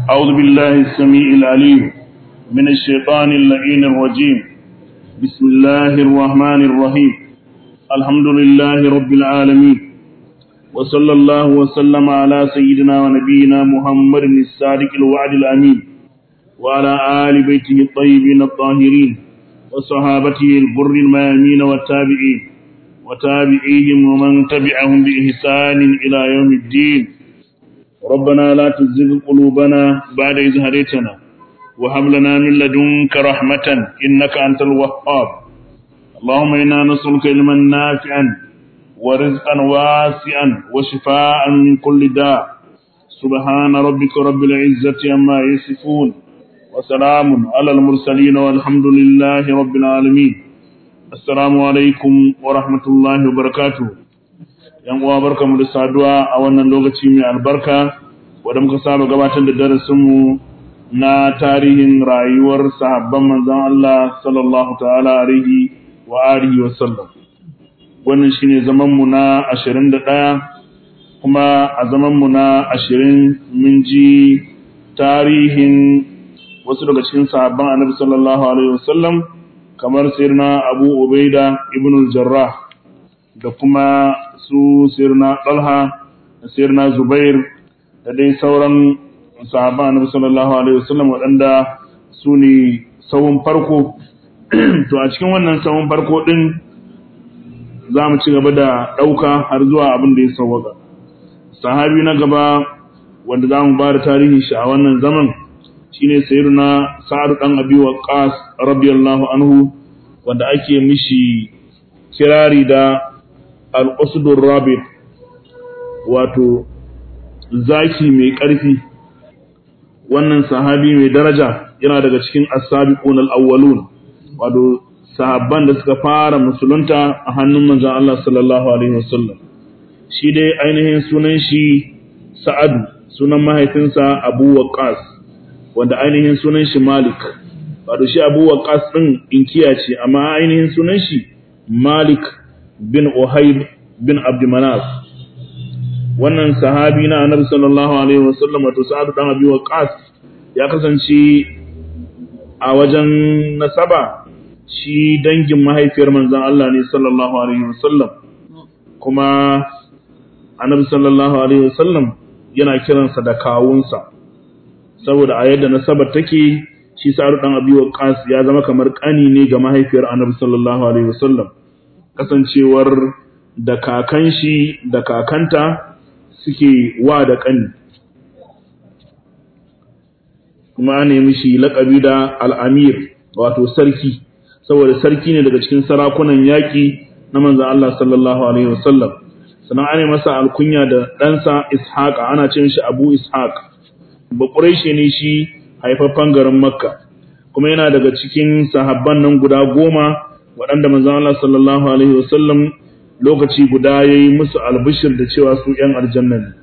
أعوذ بالله السميع العليم من الشيطان اللعين الرجيم بسم الله الرحمن الرحيم الحمد لله رب العالمين وصلى الله وسلم على سيدنا ونبينا محمد الصادق الوعد الأمين وعلى آل بيته الطيبين الطاهرين وصحابته البر الميامين والتابعين وتابعيهم ومن تبعهم بإحسان إلى يوم الدين ربنا لا تزغ قلوبنا بعد إذ هديتنا وهب لنا من لدنك رحمة إنك أنت الوهاب اللهم إنا نسألك علما نافعا ورزقا واسعا وشفاء من كل داء سبحان ربك رب العزة عما يصفون وسلام على المرسلين والحمد لله رب العالمين assalamu alaikum wa rahmatullahi wa barakatuh yan uwa barkamu da saduwa a wannan lokaci mai albarka wanda muka saba gabatar da darasinmu na tarihin rayuwar sahabban manzon Allah sallallahu ta'ala alaihi wa alihi wa sallam wannan shine zaman mu na 21 kuma a zaman mu na 20 mun ji tarihin wasu daga cikin sahabban Annabi sallallahu alaihi wa sallam kamar sirna abu ubaida ibn al-jarrah da kuma su sirna talha da sirna zubair da dai sauran sahaba annabi sallallahu alaihi wasallam waɗanda su ne sawun farko to a cikin wannan sawun farko din za mu ci gaba da ɗauka har zuwa abin da ya sauwaka sahabi na gaba wanda za mu ba da tarihin shi a wannan zaman shine sayyiduna sa'ad dan abi waqqas radiyallahu anhu wanda ake mishi kirari da al-usdur rabit wato zaki mai ƙarfi wannan sahabi mai daraja yana daga cikin as-sabiqun al-awwalun wato sahabban da suka fara musulunta a hannun manzon Allah sallallahu alaihi wasallam shi dai ainihin sunan shi sa'ad sunan mahaifinsa abu waqqas wanda ainihin sunan shi Malik wato shi Abu Waqqas din inkiya ce amma ainihin sunan shi Malik bin Uhayb bin Abd Manaf wannan sahabi na Annabi sallallahu alaihi wasallam wato Sa'ad dan Abi Waqqas ya kasance a wajen nasaba shi dangin mahaifiyar manzon Allah ne sallallahu alaihi wasallam kuma Annabi sallallahu alaihi wasallam yana kiransa da kawunsa saboda a yadda nasabar take shi sa'ar dan abi waqas ya zama kamar kani ne ga mahaifiyar annabi sallallahu alaihi wasallam kasancewar da kakan shi da kakanta suke wa da kani kuma an nemi shi laƙabi da al'amir wato sarki saboda sarki ne daga cikin sarakunan yaƙi na manzan Allah sallallahu alaihi wasallam sannan an masa alkunya da ɗansa ishaq ana ce shi abu ishaq bakurai ne shi haifaffen garin makka kuma yana daga cikin sahabban nan guda goma waɗanda manzon Allah sallallahu alaihi wasallam lokaci guda yayi musu albishir da cewa su ƴan aljanna ne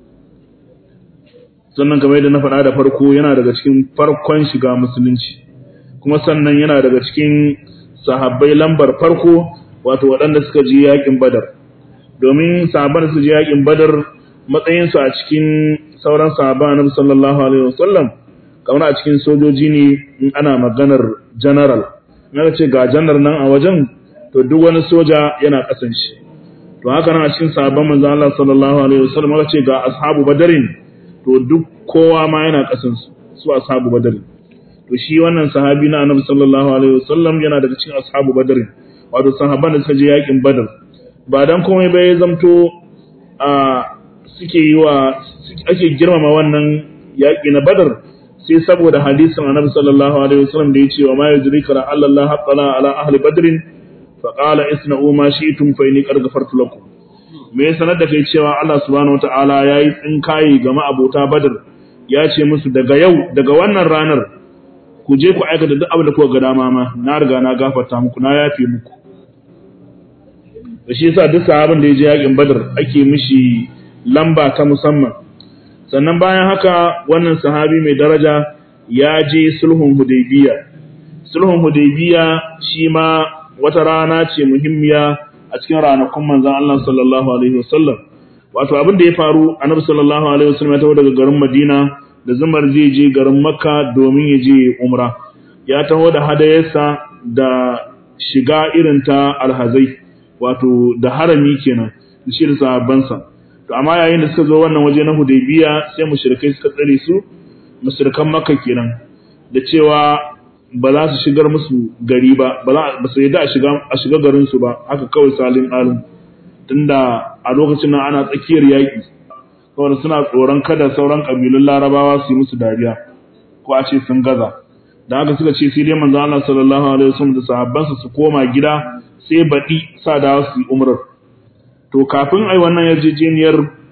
sannan kamar yadda na faɗa da farko yana daga cikin farkon shiga musulunci kuma sannan yana daga cikin sahabbai lambar farko wato waɗanda suka je yaƙin badar domin sahabban da su je yaƙin badar matsayinsu a cikin sauran sahaba na sallallahu alaihi wasallam kamar a cikin sojoji ne in ana maganar general na ce ga janar nan a wajen to duk wani soja yana kasan shi to haka nan a cikin sahabban manzon Allah sallallahu alaihi wasallam aka ce ga ashabu badarin to duk kowa ma yana kasan su su ashabu badarin to shi wannan sahabi na annabi sallallahu alaihi wasallam yana daga cikin ashabu badarin wato sahabban da suka je yakin badar ba dan komai ba ya zamto a suke yi wa ake girmama wannan yaƙi na badar sai saboda hadisin annabi sallallahu alaihi wasallam da yace wa ma yudrika la Allah haqqala ala ahli badrin fa qala isna'u ma shi'tum fa inni qad ghafartu lakum me ya sanar da kai cewa Allah subhanahu wataala yayi tsinkaye ga ma'abota badar ya ce musu daga yau daga wannan ranar ku je ku aikata duk abin da kuka ga dama ma na riga na gafarta muku na yafe muku da shi yasa duk sahabin da ya je yakin badar ake mishi lamba ta musamman sannan bayan haka wannan sahabi mai daraja ya je sulhun hudaybiya sulhun hudaybiya shi ma wata rana ce muhimmiya a cikin ranakun manzon Allah sallallahu alaihi wasallam wato abin da ya faru annabi sallallahu alaihi wasallam ya tawo daga garin Madina da zumar zai je garin makka domin ya je umra ya taho da hadayarsa da shiga irin ta alhazai wato da harami kenan da shi da sahabbansa to amma yayin da suka zo wannan waje na hudaybiya sai mushrikai suka tsare su mushrikan makka kenan da cewa ba za su shigar musu gari ba ba su yadda a shiga a shiga garin su ba haka kawai salin alim tunda a lokacin nan ana tsakiyar yaƙi saboda suna tsoron kada sauran ƙabilun larabawa su yi musu dariya ko a ce sun gaza da haka suka ce sai dai manzo Allah sallallahu alaihi wasallam da sahabbansa su koma gida sai baɗi sa da su yi umrar to kafin ai wannan yarjejeniyar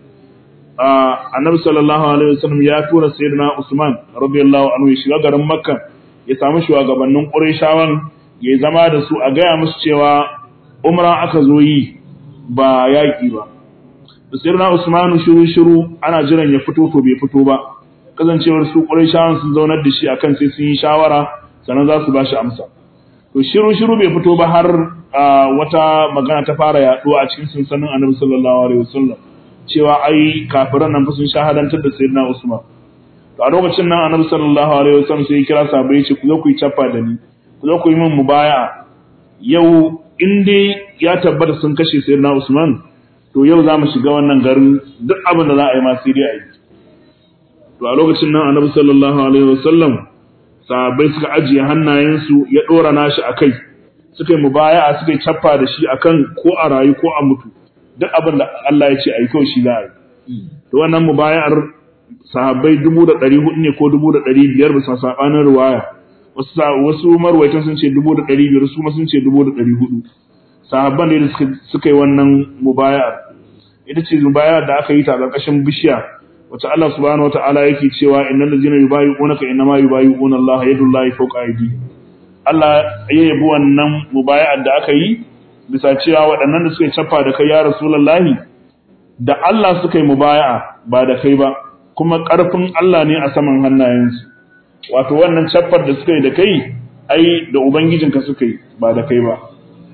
annabi sallallahu alaihi wasallam ya tura sayyidina Usman radiyallahu anhu ya shiga garin Makka ya samu shugabannin Qurayshawan ya zama da su a gaya musu cewa umra aka zo yi ba yaƙi ba da sayyidina Usman shiru shiru ana jiran ya fito to bai fito ba kazancewar su Qurayshawan sun zaunar da shi akan sai sun yi shawara sannan za su ba shi amsa to shiru shiru bai fito ba har wata magana ta fara yaduwa a cikin sansanin Annabi sallallahu alaihi wasallam cewa ai kafiran nan fa sun shahadantar da sayyidina Usman to a lokacin nan Annabi sallallahu alaihi wasallam sai ya kira sahabbai ce ku zo ku yi chaffa da ni ku zo ku yi min mubaya'a yau in dai ya tabbata sun kashe sayyidina Usman to yau za mu shiga wannan garin duk abin da za a yi ma sai dai a yi to a lokacin nan Annabi sallallahu alaihi wasallam sahabbai suka ajiye hannayensu ya dora nashi akai suka yi mubaya'a suka yi chaffa da shi akan ko a rayu ko a mutu duk abin da Allah ya ce a yi kawai shi za a yi to wannan mubaya'ar sahabbai dubu da ɗari hudu ne ko dubu da ɗari biyar bisa saɓanin ruwaya wasu wasu marwaitan sun ce dubu da ɗari biyar su ma sun ce dubu da ɗari hudu sahabban da suka yi wannan mubaya'ar ita ce mubaya'ar da aka yi ta ƙarƙashin bishiya wacce Allah subhanahu wata'ala yake cewa innal ladzina yubayyi'unaka innama yubayyi'una Allah yadullahi fawqa aydihim Allah ya yabi wannan mubaya'ar da aka yi bisa cewa waɗannan da suka cafa da kai ya rasulullahi da Allah suka yi mubaya'a ba da kai ba kuma ƙarfin Allah ne a saman hannayensu wato wannan caffar da suka yi da kai ai da ubangijinka suka yi ba da kai ba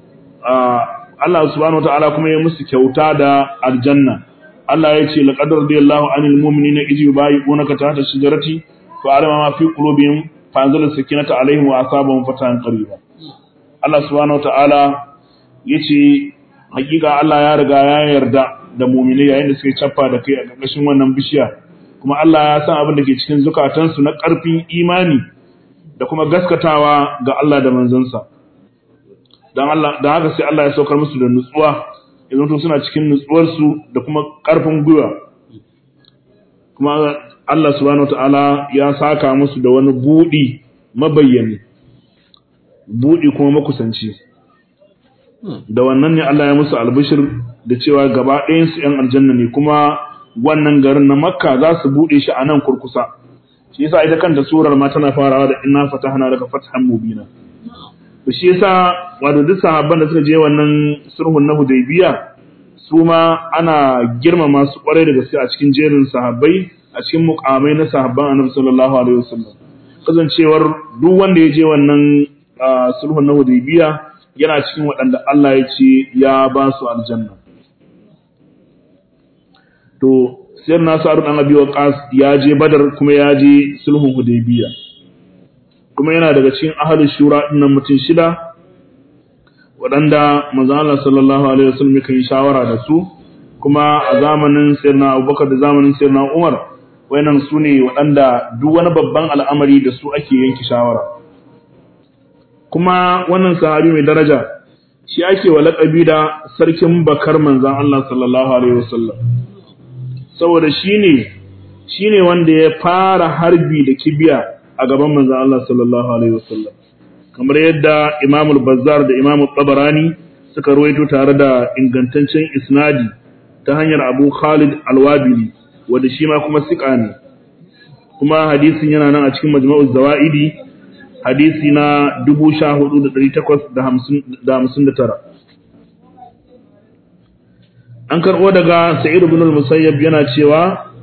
Allah subhanahu wataala kuma ya musu kyauta da aljanna Allah ya ce laqad radiyallahu anil mu'minina idh yubayyi'unaka tahta shajarati fa alama ma fi qulubihim fa anzala sakinata alaihim wa asabahum fatahan qariba Allah subhanahu wataala yace hakika Allah ya riga ya yarda da mu'mini yayin da suke cappa da kai a ƙarƙashin wannan bishiya kuma Allah ya san abin da ke cikin zukatansu na ƙarfin imani da kuma gaskatawa ga Allah da manzansa dan Allah dan haka sai Allah ya saukar musu da nutsuwa idan to suna cikin nutsuwar su da kuma ƙarfin gwiwa kuma Allah subhanahu wataala ya saka musu da wani budi mabayyani budi kuma makusanci da wannan ne Allah ya musu albishir da cewa gaba ɗayan su ƴan aljanna ne kuma wannan garin na Makka za su bude shi a nan kurkusa shi yasa ita kanta surar ma tana farawa da inna fatahna laka fathan mubina to shi yasa wato duk sahabban da suka je wannan sulhun na Hudaybiya su ma ana girmama su kwarai da gaske a cikin jerin sahabbai a cikin mukamai na sahabban Annabi sallallahu alaihi wasallam kasancewar duk wanda ya je wannan sulhun na Hudaybiya yana cikin waɗanda Allah ya ce ya ba su aljanna to sai na sa'adu dan abi waqas ya je badar kuma ya je sulhun hudaybiya kuma yana daga cikin ahlus shura dinnan mutum shida waɗanda manzon Allah sallallahu alaihi wasallam yake yi shawara da su kuma a zamanin sayyidina Abubakar da zamanin sayyidina Umar wayannan su ne waɗanda duk wani babban al'amari da su ake yanke shawara kuma wannan sahabi mai daraja shi ake wa laƙabi da sarkin bakar manzon Allah sallallahu alaihi wasallam saboda shine shine wanda ya fara harbi da kibiya a gaban manzon Allah sallallahu alaihi wasallam kamar yadda Imam al-Bazzar da Imam al-Tabarani suka ruwaito tare da ingantaccen isnadi ta hanyar Abu Khalid al-Wabili wanda shi ma kuma sika ne kuma hadisin yana nan a cikin Majma'uz Zawaidi hadisi na 14859 an karɓo daga sa'id ibn al-musayyab yana cewa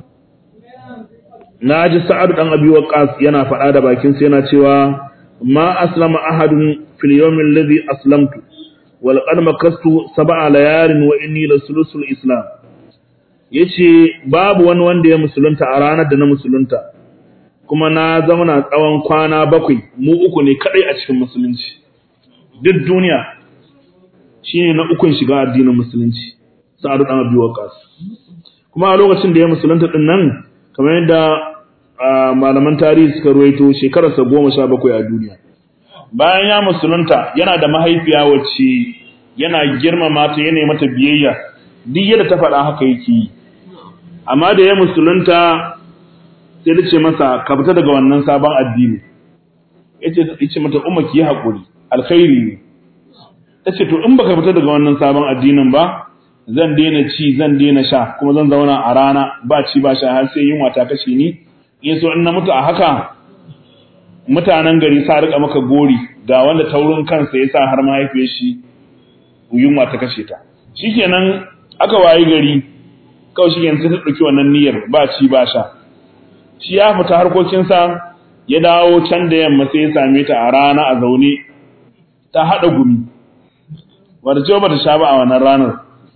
naji sa'ad dan abi waqas yana faɗa da bakin sa yana cewa ma aslama ahadun fil yawm alladhi aslamtu wal qad makastu sab'a layalin wa inni lasulusul islam yace babu wani wanda ya musulunta a ranar da na musulunta kuma na zauna tsawon kwana bakwai mu uku ne kadai a cikin musulunci duk duniya shine na ukun shiga addinin musulunci sa'adu dan abi waqas kuma a lokacin da ya musulunta din nan kamar yadda malaman tarihi suka ruwaito shekararsa goma sha bakwai a duniya bayan ya musulunta yana da mahaifiya wacce yana girmama ta yana mata biyayya duk yadda ta faɗa haka yake yi amma da ya musulunta sai ta ce masa ka fita daga wannan sabon addini yace mata umma ki yi haƙuri alkhairi ne ta ce to in baka fita daga wannan sabon addinin ba zan daina ci zan daina sha kuma zan zauna a rana ba ci ba sha har sai yunwa ta kashe ni in so in na mutu a haka mutanen gari sa rika maka gori ga wanda taurin kansa ya sa har mahaifiyar shi yunwa ta kashe ta shikenan aka wayi gari kawai shi yanzu ta ɗauki wannan niyyar ba ci ba sha shi ya fita harkokinsa ya dawo can da yamma sai ya same ta a rana a zaune ta haɗa gumi wata ce ba ta sha ba a wannan ranar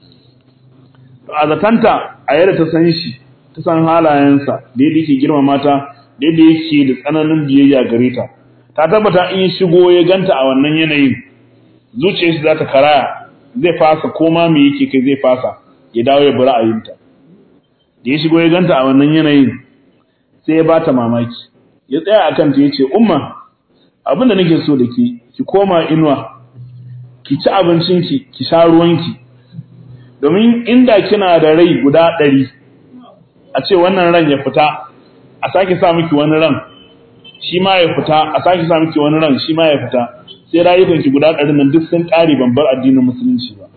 a zatanta a yadda ta san shi ta san halayensa da yadda yake girmama ta da yadda yake da tsananin biyayya gare ta ta tabbata in shigo ya ganta a wannan yanayin zuciyar shi za ta karaya zai fasa koma me yake kai zai fasa ya dawo ya bi ra'ayinta da ya shigo ya ganta a wannan yanayin sai ya bata mamaki ya tsaya akan ta yace umma abin da nake so da ke ki koma inuwa ki ci abincinki ki sha ruwanki domin inda kina da rai guda ɗari a ce wannan ran ya fita a sake sa miki wani ran shi ma ya fita a sake sa miki wani ran shi ma ya fita sai rayukanki guda ɗari nan duk sun ƙare ban bar addinin musulunci ba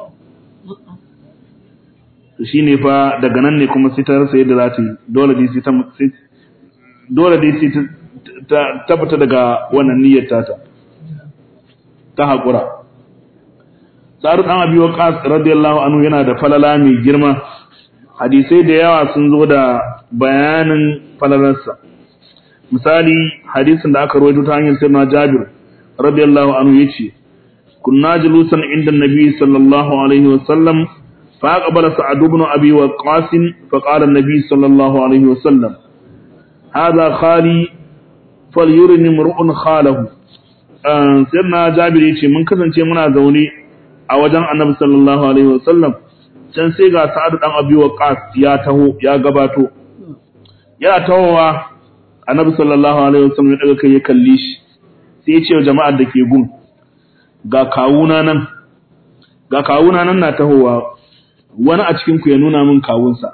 to shine fa daga nan ne kuma sai ta rasa yadda za ta yi dole dai sai ta dole dai sai ta tabbata daga wannan niyyar tata ta haƙura Sa'ad ɗan Abi Waqqas radiyallahu anhu yana da falala mai girma hadisai da yawa sun zo da bayanin falalarsa misali hadisin da aka rawaito ta hanyar sirna Jabir radiyallahu anhu yace kunna julusan inda nabi sallallahu alaihi wasallam fa aqbala sa'ad ibn abi waqqas fa qala an-nabi sallallahu alaihi wasallam hadha khali falyurini mar'un khalahu sirna Jabir yace mun kasance muna zaune a wajen annabi sallallahu alaihi wasallam can sai ga sa'ad dan abi waqas ya taho ya gabato yana tahowa annabi sallallahu alaihi wasallam ya daga kai ya kalli shi sai ya ce wa jama'ar da ke gun ga kawuna nan ga kawuna nan na tahowa wani a cikin ku ya nuna min kawunsa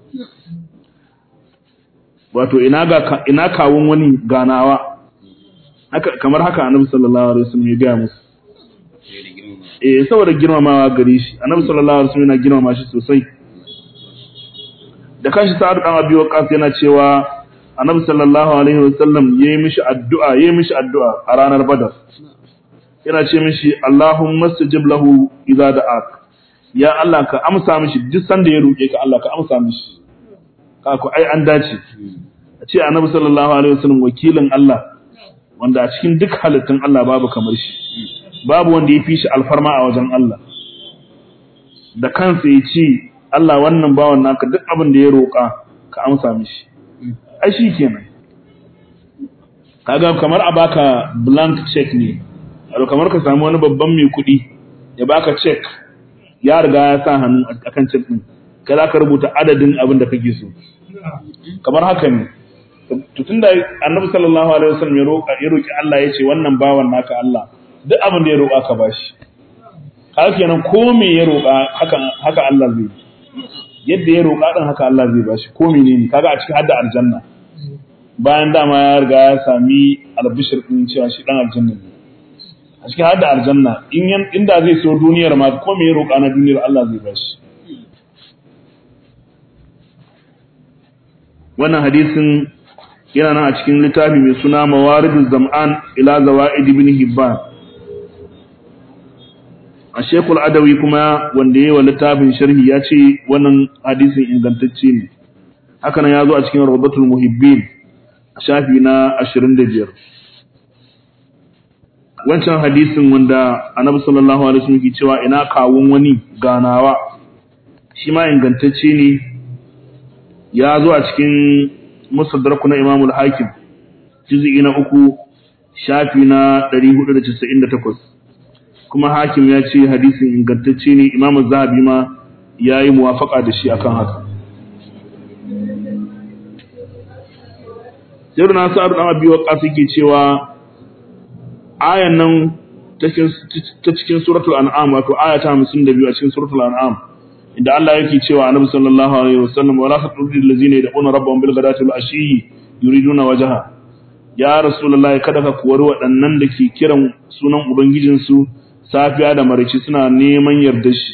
wato ina ga ina kawun wani ganawa haka kamar haka annabi sallallahu alaihi wasallam ya ga musu eh saboda girmamawa gare shi annabi sallallahu alaihi wasallam yana girmama shi sosai da kanshi sa'ad dan abi waqas yana cewa annabi sallallahu alaihi wasallam yayi mishi addu'a yayi mishi addu'a a ranar badar yana ce mishi allahumma stajib lahu idza da'ak ya Allah ka amsa mishi duk sanda ya roke ka Allah ka amsa mishi ka ku ai an dace a ce annabi sallallahu alaihi wasallam wakilin Allah wanda a cikin duk halittun Allah babu kamar shi babu wanda ya fi shi alfarma a wajen Allah da kansa ya ce Allah wannan bawan naka duk abin da ya roƙa ka amsa mishi ai shi kenan kaga kamar a baka blank check ne wato kamar ka samu wani babban mai kuɗi ya baka check ya riga ya sa hannu akan check din kai za ka rubuta adadin abin da kake so kamar haka ne to tunda annabi sallallahu alaihi wasallam ya roƙa ya roƙi Allah ya ce wannan bawan naka Allah duk abin da ya roƙa ka bashi haka kenan ko me ya roƙa haka haka Allah zai yadda ya roƙa din haka Allah zai bashi ko menene kaga a cikin hadda aljanna bayan dama ya riga ya sami albishir din cewa shi dan aljanna ne a cikin hadda aljanna in inda zai so duniyar ma ko me ya roƙa na duniyar Allah zai bashi wannan hadisin yana nan a cikin littafi mai suna mawaridul zam'an ila zawaid ibn hibban a shekul adawi kuma wanda yayi wa littafin sharhi ya ce wannan hadisin ingantacce ne haka nan ya zo a cikin rawdatul muhibbin a shafi na 25 wancan hadisin wanda annabi sallallahu alaihi wasallam ke cewa ina kawun wani ganawa shi ma ingantacce ne ya zo a cikin musaddarak na Imam al-Hakim juz'i na uku shafi na 498 kuma Hakim ya ce hadisin ingantacce ne Imam Zahabi ma yayi muwafaqa da shi akan haka Sayyidina Sa'ad dan Abi Waqqas yake cewa ayan nan ta cikin suratul an'am wato aya ta 52 a cikin suratul an'am inda Allah yake cewa annabi sallallahu alaihi wasallam wala taqulil ladzina yad'una rabbahum bil ghadati wal ashi yuriduna wajha ya rasulullahi kada ka kuwar waɗannan da ke kiran sunan ubangijin su safiya da marici suna neman yardar shi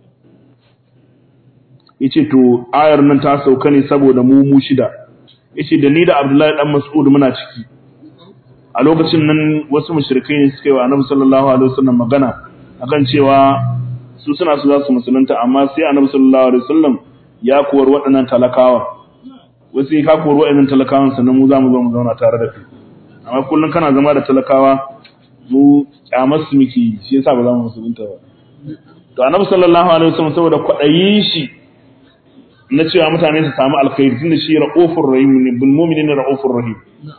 yace to ayar nan ta sauka ne saboda mu mu shida yace da ni da Abdullahi dan Mas'ud muna ciki a lokacin nan wasu mushrikai ne suka yi wa annabi sallallahu alaihi wasallam magana akan cewa su suna su za su musulunta amma sai annabi sallallahu alaihi wasallam ya kuwar waɗannan talakawa wasu ka kuwar waɗannan talakawan sannan mu za mu zo mu zauna tare da kai amma kullum kana zama da talakawa mu kyamar su muke shi yasa ba za mu musulunta ba to annabi sallallahu alaihi wasallam saboda kwaɗayin shi na cewa mutane su samu alkhairi tunda shi ra'ufur rahim ne bil mu'minina ra'ufur rahim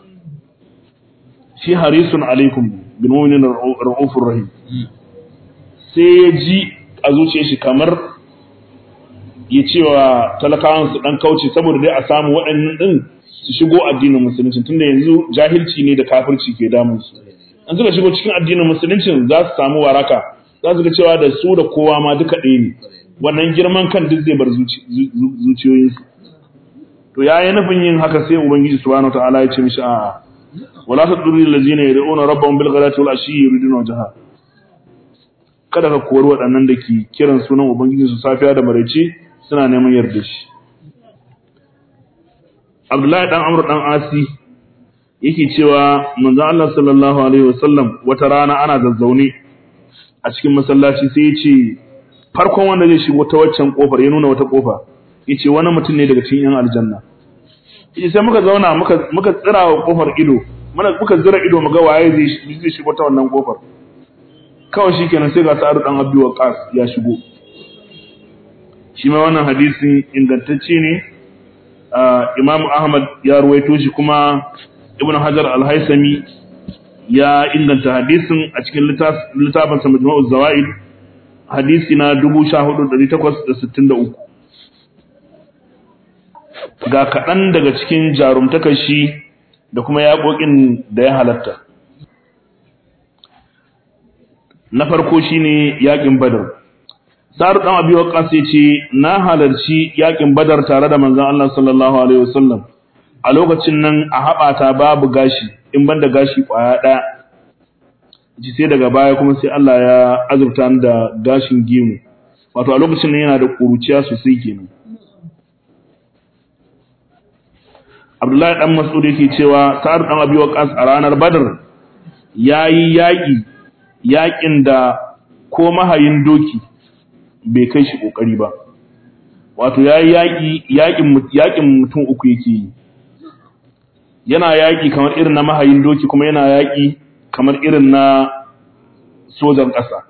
shi harisun alaikum bil mu'minina ra'ufur rahim sai ya ji a zuciya shi kamar ya ce wa talakawan su dan kauce saboda dai a samu waɗannan din su shigo addinin musulunci tunda yanzu jahilci ne da kafirci ke damun su an suka shigo cikin addinin musulunci za su samu waraka za su ga cewa da su da kowa ma duka ɗaya ne wannan girman kan duk zai bar zuciyoyinsu to yayi nufin yin haka sai ubangiji subhanahu wataala ya ce mishi a'a wala tadurri allazina yad'una rabbahum bil ghadati wal ashi yuriduna wajha kada ka kori waɗannan da ke kiran sunan Ubangiji su safiya da maraice suna neman yarda shi. Abdullahi ɗan Amr ɗan Asi yake cewa manzo Allah sallallahu alaihi wasallam wata rana ana zazzaune a cikin masallaci sai ya ce farkon wanda zai shigo ta waccan kofar ya nuna wata kofa yace wani mutum ne daga cikin yan aljanna yace sai muka zauna muka muka tsira wa kofar ido muka zira ido mu ga waye zai shigo ta wannan kofar kawai shi kenan sai ga sa'adu ɗan abu wa ƙas ya shigo shi ma wannan hadisin ingantacce ne imam ahmad ya ruwaito shi kuma ibn hajar al-haisami ya inganta hadisin a cikin littafin sa majmu'uz zawaid hadisi na 14863 ga kaɗan daga cikin jarumtakar shi da kuma yaƙoƙin da ya halatta na farko shine yakin badar Sa'ad dan Abi Waqqas yace na halarci yakin badar tare da manzon Allah sallallahu alaihi wasallam a lokacin nan a habata babu gashi in banda gashi kwaya daya ji sai daga baya kuma sai Allah ya azurta ni da gashin gemu wato a lokacin nan yana da kuruciya sosai kenan Abdullahi dan Mas'ud yake cewa Sa'ad dan Abi Waqqas a ranar Badar yayi yaki yakin da ko mahayin doki bai kai shi kokari ba wato yayi yaki yakin yakin mutum uku yake yi yana yaki kamar irin na mahayin doki kuma yana yaki kamar irin na sojan ƙasa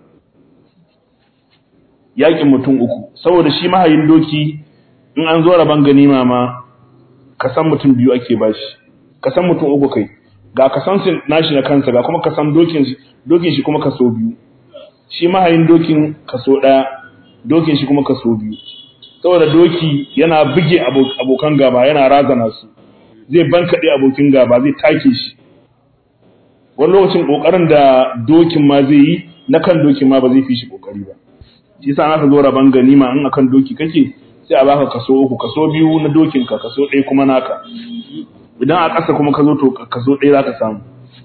yakin mutum uku saboda shi mahayin doki in an zo raban ganima ma kasan mutum biyu ake bashi kasan mutum uku kai ga kasan nashi na kansa ga kuma kasan dokin dokin shi kuma kaso biyu shi mahayin dokin kaso daya dokin shi kuma kaso biyu saboda doki yana buge abokan gaba yana razana su zai bankaɗe abokin gaba zai take shi wani lokacin kokarin da dokin ma zai yi na kan dokin ma ba zai fi shi kokari ba shi yasa aka zo raban ganima in akan doki kake sai a baka kaso uku kaso biyu na dokin ka kaso ɗaya kuma naka idan a ƙasa kuma ka zo to kaso ɗaya za ka samu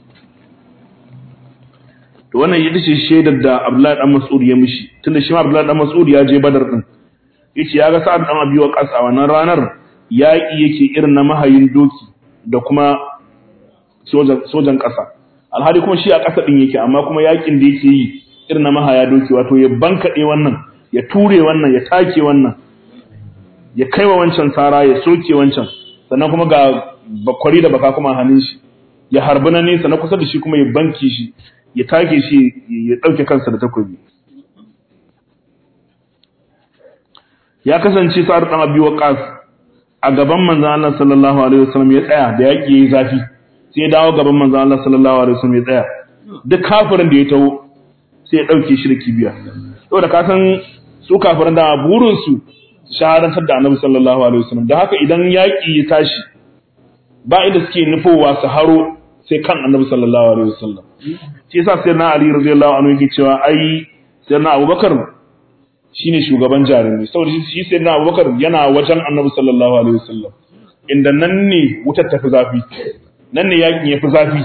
to wannan ita ce shaidar da Abdullahi dan Mas'ud ya mishi tunda shi ma Abdullahi dan Mas'ud ya je Badar din yace ya ga Sa'ad dan Abi Waqqas a wannan ranar yaƙi yake irin na mahayin doki da kuma sojan sojan ƙasa alhali kuma shi a ƙasa din yake amma kuma yaƙin da yake yi irin na mahaya doki wato ya bankaɗe wannan ya ture wannan ya take wannan ya kaiwa wancan sara ya soke wancan sannan kuma ga bakwari da baka kuma hannun shi ya harbi na nesa na kusa da shi kuma ya banki shi ya take shi ya ɗauke kansa da takobi ya kasance sa'ad ɗan abi waqas a gaban manzon Allah sallallahu alaihi wasallam ya tsaya da yaki yayi zafi sai ya dawo gaban manzon Allah sallallahu alaihi wasallam ya tsaya duk kafirin da ya taho sai ya dauke shi da kibiya saboda ka san su kafirin da burin su shahadantar da Annabi sallallahu alaihi wasallam da haka idan yaki ya tashi ba inda suke nufowa su haro sai kan Annabi sallallahu alaihi wasallam shi yasa sai na Ali radiyallahu anhu yake cewa ai sai na Abubakar shine shugaban jarumi saboda shi sai na Abubakar yana wajen Annabi sallallahu alaihi wasallam inda nan ne wutar tafi zafi nan ne yakin yafi zafi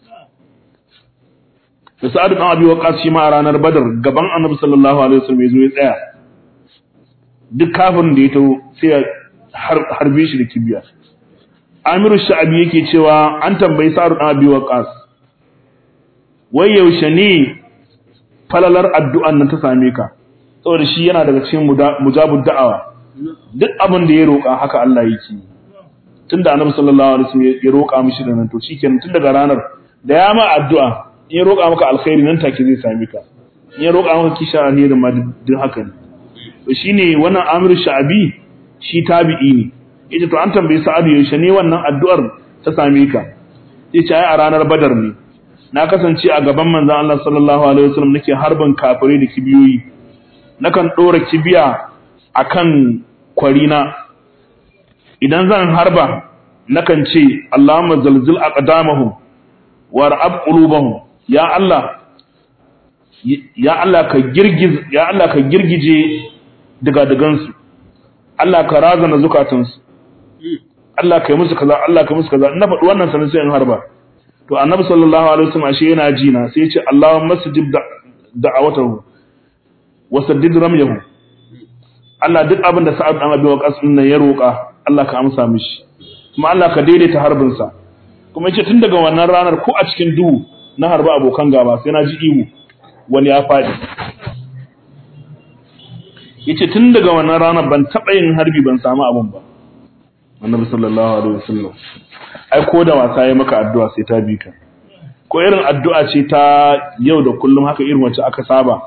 da Sa'ad bin Abi Waqqas shi ma a ranar Badar gaban Annabi sallallahu alaihi wasallam ya zo ya tsaya duk kafin da ya taho sai ya harbe shi da kibiya Amiru Sha'abi yake cewa an tambayi Sa'ad bin Abi Waqqas wai yaushe ne falalar addu'an nan ta same ka saboda shi yana daga cikin mujabud da'awa duk abin da ya roƙa haka Allah yake tunda Annabi sallallahu alaihi wasallam ya roƙa mishi da nan to shikenan tun daga ranar da ya ma addu'a in ya roƙa maka alkhairi nan take zai same ka in ya roƙa maka kisha alheri ma duk haka ne to shine wannan Amir Sha'abi shi tabi'i ne yace to an tambayi Sa'adu yaushe ne wannan addu'ar ta same ka yace ai a ranar Badar ne na kasance a gaban manzon Allah sallallahu alaihi wasallam nake harban kafirai da kibiyoyi nakan dora kibiya akan kwarina idan zan harba nakan ce Allahumma zalzil aqdamahum war'ab qulubahum ya Allah ya Allah ka girgiz ya Allah ka girgije daga dagansu Allah ka razana zukatansu Allah ka yi musu kaza Allah ka yi musu kaza ina faɗi wannan sanin sai in harba to annabi sallallahu alaihi wasallam ashe yana ji na sai ya ce Allahumma masjid da'awatahu wa saddid ramyahu Allah duk abin da Sa'ad dan Abi Waqqas din nan ya roƙa Allah ka amsa mishi kuma Allah ka daidaita harbin sa kuma yace tun daga wannan ranar ko a cikin duhu na harba abokan gaba sai na ji ihu wani ya faɗi yace tun daga wannan ranar ban taɓa yin harbi ban samu abin ba annabi sallallahu alaihi wasallam ai ko da wasa yayi maka addu'a sai ta bi ka ko irin addu'a ce ta yau da kullum haka irin wacce aka saba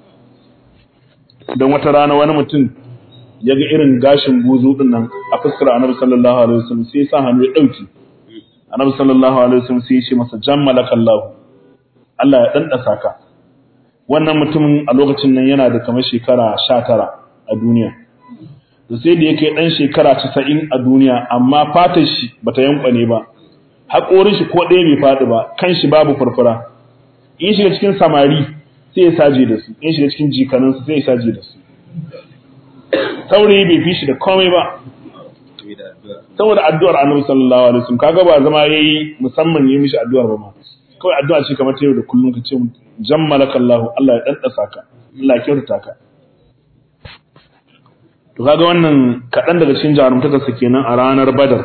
dan wata rana wani mutum ya ga irin gashin buzu din nan a fuskar annabi sallallahu alaihi wasallam sai ya sa hannu ya dauki annabi sallallahu alaihi wasallam sai ya ce masa jammalakallahu Allah ya dandasa ka wannan mutumin a lokacin nan yana da kamar shekara 19 a duniya to sai da yake dan shekara 90 a duniya amma fatar shi bata yankwane ba haƙorin shi ko ɗaya bai faɗi ba kan shi babu furfura in shiga cikin samari sai ya saje da su in shiga cikin jikanin su sai ya saje da su saurayi bai fi shi da komai ba saboda addu'ar annabi sallallahu alaihi wasallam kaga ba zama yayi musamman yi mishi addu'ar ba ma kawai addu'a ce kamar ta yau da kullum ka ce jammalaka Allah Allah ya daddasa ka Allah ya kyautata ka to kaga wannan kaɗan daga cikin jarumtakarsa kenan a ranar Badar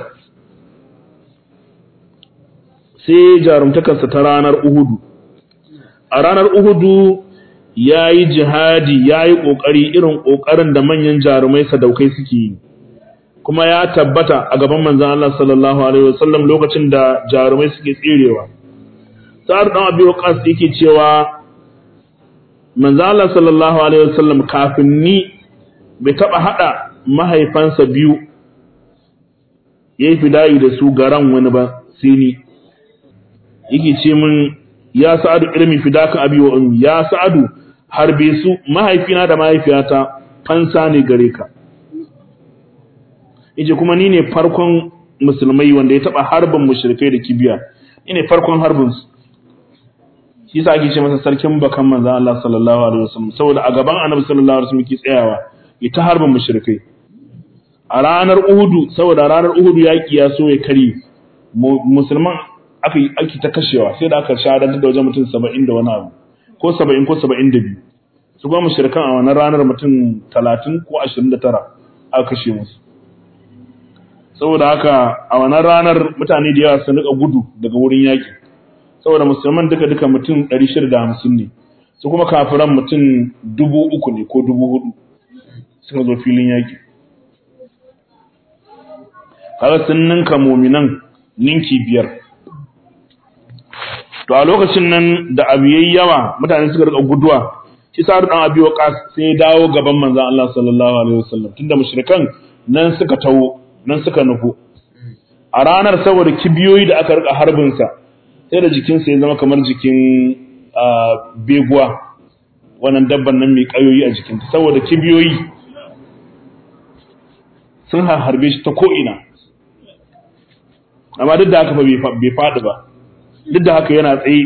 sai jarumtakarsa ta ranar Uhudu a ranar Uhudu ya yi jihadi ya yi ƙoƙari irin ƙoƙarin da manyan jarumai sadaukai suke yi kuma ya tabbata a gaban manzan Allah sallallahu alaihi wasallam lokacin da jarumai suke tserewa sa'ad dan abi waqas yake cewa manzan Allah sallallahu alaihi wasallam kafin ni bai taba hada mahaifansa biyu yayi fidayi da su garan wani ba sai ni yake ce min ya sa'adu irmi fidaka abi wa ummi ya sa'adu harbe su mahaifina da mahaifiyata fansa ne gare ka yace kuma ni ne farkon musulmai wanda ya taba harbin mushrikai da kibiya ni ne farkon harbin su shi yasa ake ce masa sarkin bakan manzon Allah sallallahu alaihi wasallam saboda a gaban annabi sallallahu alaihi wasallam yake tsayawa ya ta harbin mushrikai a ranar Uhudu saboda ranar Uhudu yaki ya so ya kare musulman aka yi ake ta kashewa sai da aka shahadantar da wajen mutum 70 da wani abu ko 70 ko 72 su kuma mushrikan a wannan ranar mutum 30 ko 29 aka kashe musu saboda haka a wannan ranar mutane da yawa sun rika gudu daga wurin yaki saboda musulman duka duka mutum 650 ne su kuma kafiran mutum 3000 ne ko 4000 suka zo filin yaki kaga sun ninka muminan ninki biyar to a lokacin nan da abu yayi yawa mutane suka rika guduwa shi sa dan abi waqas sai ya dawo gaban manzon Allah sallallahu alaihi wasallam tunda mushrikan nan suka tawo nan suka nufo a ranar saboda kibiyoyi da aka rika harbinsa sai da jikinsa ya zama kamar jikin beguwa wannan dabban nan mai kayoyi a jikinta saboda kibiyoyi sun harbe shi ta ko'ina amma duk da haka bai faɗi ba duk da haka yana tsaye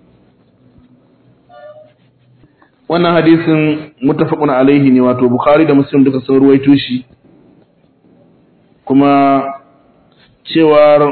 wannan hadisin mutafaqun alaihi ne wato bukhari da muslim duka sun ruwaito shi kuma cewar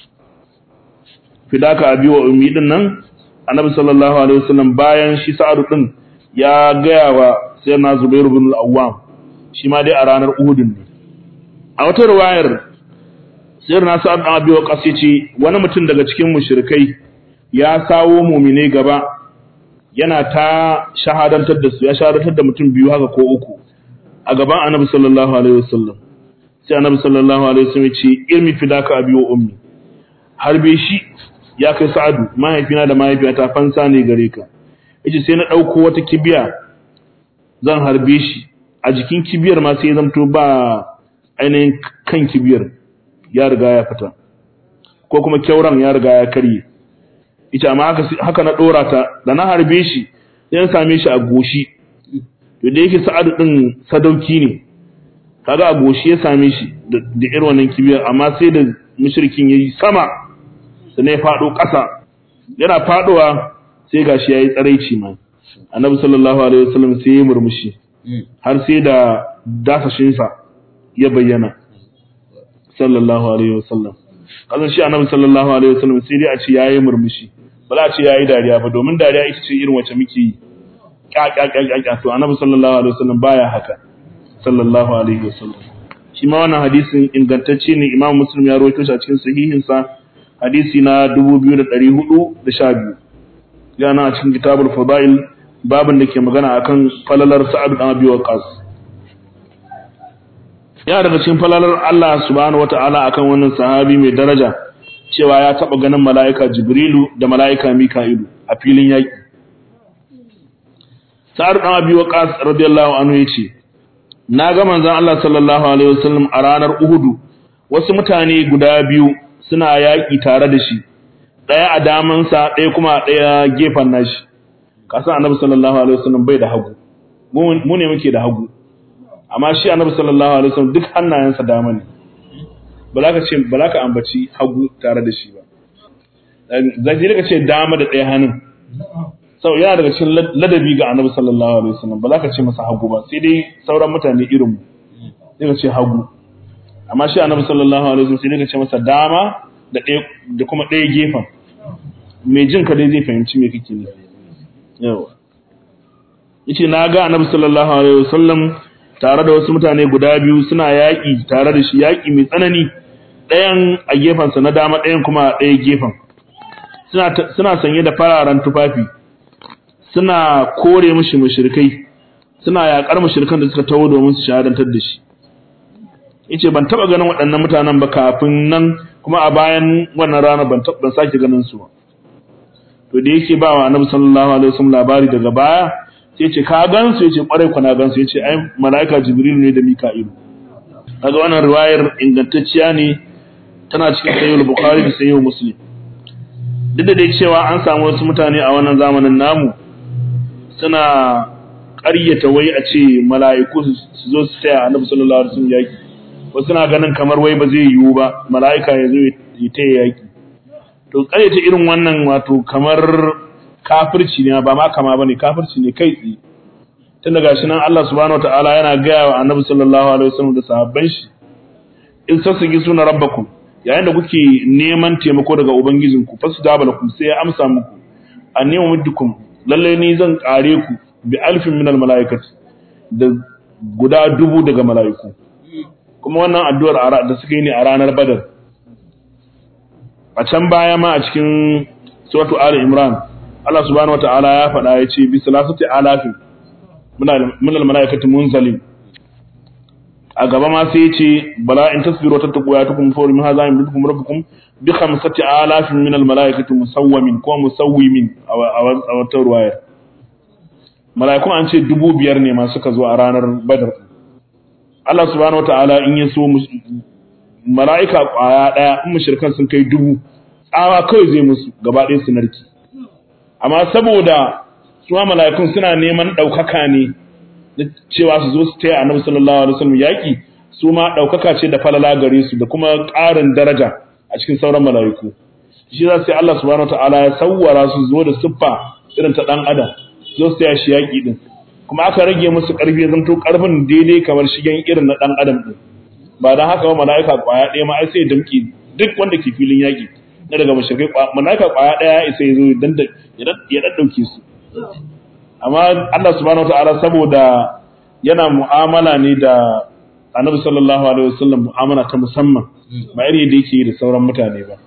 fidaka abi wa ummi din nan annabi sallallahu alaihi wasallam bayan shi sa'adu din ya gaya wa sayyidina zubair ibn al-awwam shi ma dai a ranar uhud ne a wata riwayar sayyidina sa'ad bin abi waqas yace wani mutum daga cikin mushrikai ya sawo mu'mine gaba yana ta shahadantar da su ya shahadantar da mutum biyu haka ko uku a gaban annabi sallallahu alaihi wasallam sai annabi sallallahu alaihi wasallam ya ce ilmi fidaka abi wa ummi harbe shi ya kai sa'adu mahaifina da mahaifiyata fansa ne gare ka yace sai na dauko wata kibiya zan harbe shi a jikin kibiyar ma sai ya zamto ba ainihin kan kibiyar ya riga ya fita ko kuma kyauran ya riga ya karye ita amma haka haka na dora ta da na harbe shi sai na same shi a goshi to da yake sa'adu din sadauki ne kaga a goshi ya same shi da irin wannan kibiyar amma sai da mushrikin yayi sama sannan ya fado ƙasa yana fadowa sai gashi yayi tsaraici ma annabi sallallahu alaihi wasallam sai ya murmushi har sai da dasashin sa ya bayyana sallallahu alaihi wasallam kazan shi annabi sallallahu alaihi wasallam sai dai a ce yayi murmushi ba za a ce yayi dariya ba domin dariya ita ce irin wacce muke yi ƙaƙaƙaƙaƙa to annabi sallallahu alaihi wasallam baya haka sallallahu alaihi wasallam shi ma wannan hadisin ingantacce ne imam muslim ya rawaito shi a cikin sahihin sa hadisi na 2412 yana a cikin kitabul fadail babin da ke magana akan falalar sa'ad bin abi waqas ya daga cikin falalar Allah subhanahu wataala akan wannan sahabi mai daraja cewa ya taba ganin mala'ika jibrilu da mala'ika mika'ilu a filin yaki sa'ad bin abi waqas radiyallahu anhu yace na ga manzon Allah sallallahu alaihi wasallam a ranar Uhudu wasu mutane guda biyu suna yaƙi tare da shi ɗaya a damansa ɗaya kuma a ɗaya gefen nashi kasan annabi sallallahu alaihi wasallam bai da hagu mu ne muke da hagu amma shi annabi sallallahu alaihi wasallam duk hannayensa dama ne ba za ka ce ba za ka ambaci hagu tare da shi ba zai ka ce dama da ɗaya hannun sau yana daga cikin ladabi ga annabi sallallahu alaihi wasallam ba za ka ce masa hagu ba sai dai sauran mutane irin mu sai ka ce hagu amma shi annabi sallallahu alaihi wasallam sai dai ka ce masa dama da ɗaya da kuma ɗaya gefen mai jin ka dai zai fahimci me kake nufi yawa yace na ga annabi sallallahu alaihi wasallam tare da wasu mutane guda biyu suna yaƙi tare da shi yaƙi mai tsanani ɗayan a gefensa na dama ɗayan kuma a ɗaya gefen suna sanye da fararen tufafi suna kore mishi mushrikai suna yakar mushrikan da suka tawo domin su shahadantar da shi yace ban taba ganin waɗannan mutanen ba kafin nan kuma a bayan wannan rana ban ban sake ganin su ba to da yake ba wa annabi sallallahu alaihi wasallam labari daga baya sai yace ka gan su yace kwarai ku na gan su yace ai malaika jibril ne da mika'ilu kaga wannan riwayar ingantacciya ne tana cikin sahih bukhari da sahih muslim duk da dai cewa an samu wasu mutane a wannan zamanin namu suna ƙaryata wai a ce mala'iku su zo su taya annabi sallallahu alaihi wasallam yaki wasu suna ganin kamar wai ba zai yiwu ba mala'ika ya zo ya taya yaki to ƙaryata irin wannan wato kamar kafirci ne ba ma kama bane kafirci ne kai tsaye tun daga shi nan Allah subhanahu wataala yana gaya wa annabi sallallahu alaihi wasallam da sahabban shi in sassagi suna rabbakum yayin da kuke neman taimako daga ubangijinku fasdaba lakum sai ya amsa muku annema muddukum lalle ni zan kare ku bi alfin minal malaikat da guda dubu daga malaiku kuma wannan addu'ar da suka yi ne a ranar badar a can baya ma a cikin suratu ali imran Allah subhanahu wataala ya faɗa ya ce bi salasati alafin minal malaikati munzalin a gaba ma sai ce bala in tasbiru wa tattaqu ya tukum fa min hadha yamdukum rabbukum bi khamsati alafin min al malaikati musawwimin ko musawwimin a wata ruwayar malaikun an ce dubu biyar ne ma suka zo a ranar badar Allah subhanahu wataala in ya so mala'ika kwaya daya in mushrikan sun kai dubu tsawa kawai zai musu gaba ɗaya su narki amma saboda su mala'ikun suna neman ɗaukaka ne cewa su zo su taya annabi sallallahu alaihi wasallam yaki su ma ɗaukaka ce da falala gare su da kuma ƙarin daraja a cikin sauran mala'iku shi za sai Allah subhanahu wataala ya sawwara su zo da siffa irin ta dan adam zo su ya shi yaki din kuma aka rage musu ƙarfi zanto ƙarfin daidai kamar shigen irin na dan adam din ba dan haka ba mala'ika kwaya ɗaya ma ai sai damki duk wanda ke filin yaki na daga mushrikai mala'ika kwaya ɗaya ya isa ya zo ya daddauke su amma Allah subhanahu wataala saboda yana mu'amala ne da Annabi sallallahu alaihi wasallam mu'amala ta musamman ba irin yadda yake da sauran mutane ba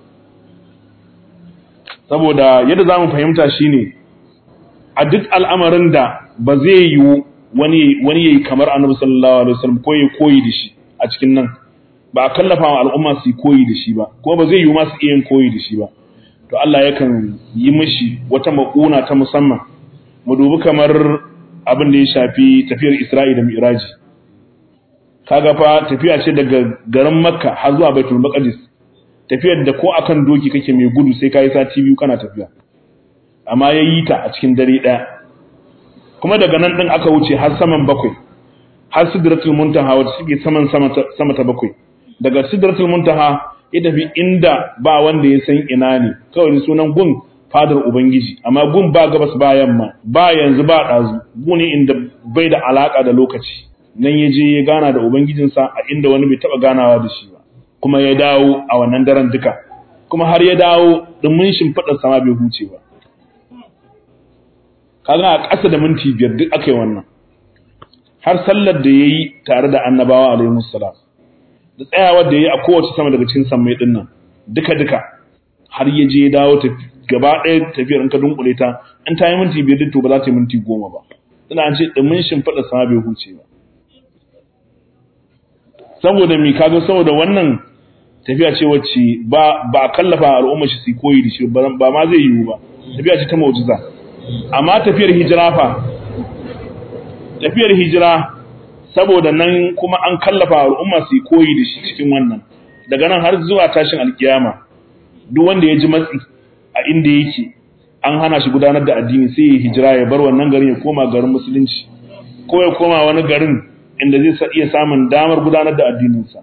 saboda yadda zamu fahimta shine a duk al'amarin da ba zai yi wani wani yayi kamar Annabi sallallahu alaihi wasallam ko yayi koyi da shi a cikin nan ba a kallafa wa al'umma su koyi da shi ba ko ba zai yi ma su iya koyi da shi ba to Allah yakan yi mishi wata maƙuna ta musamman mu dubi kamar abin da ya shafi tafiyar Isra'i da Mi'raji kaga fa tafiya ce daga garin Makka har zuwa Baitul Maqdis tafiyar da ko akan doki kake mai gudu sai kai sati biyu kana tafiya amma yayi ta a cikin dare daya kuma daga nan din aka wuce har saman bakwai har Sidratul Muntaha wacce suke saman sama ta bakwai daga Sidratul Muntaha ya tafi inda ba wanda ya san ina ne kawai sunan gun fadar Ubangiji, amma gun ba gabas ba yamma, ba yanzu ba ɗazu, guni inda bai da alaƙa da lokaci, nan ya je ya gana da Ubangijinsa a inda wani bai taɓa ganawa da shi ba, kuma ya dawo a wannan daren duka, kuma har ya dawo ɗumin shimfiɗar sama bai huce ba. Kaga a ƙasa da minti biyar duk aka yi wannan. Har sallar da ya yi tare da annabawa alaihi salam da tsayawar da ya yi a kowace sama daga cikin sammai ɗin nan, duka-duka, har ya je ya dawo tafi gaba ɗaya tafiyar in ka dunkule ta in ta yi minti biyar to ba za ta yi minti goma ba tana an ce ɗumin shimfiɗa sama bai huce ba saboda mi kaga saboda wannan tafiya ce wacce ba ba a kallafa al'umma shi su koyi da shi ba ma zai yiwu ba tafiya ce ta mu'jiza amma tafiyar hijira fa tafiyar hijira saboda nan kuma an kallafa al'umma su koyi da shi cikin wannan daga nan har zuwa tashin alkiyama duk wanda ya ji matsi a inda yake an hana shi gudanar da addini sai ya hijira ya bar wannan garin ya koma garin musulunci ko ya koma wani garin inda zai iya samun damar gudanar da addininsa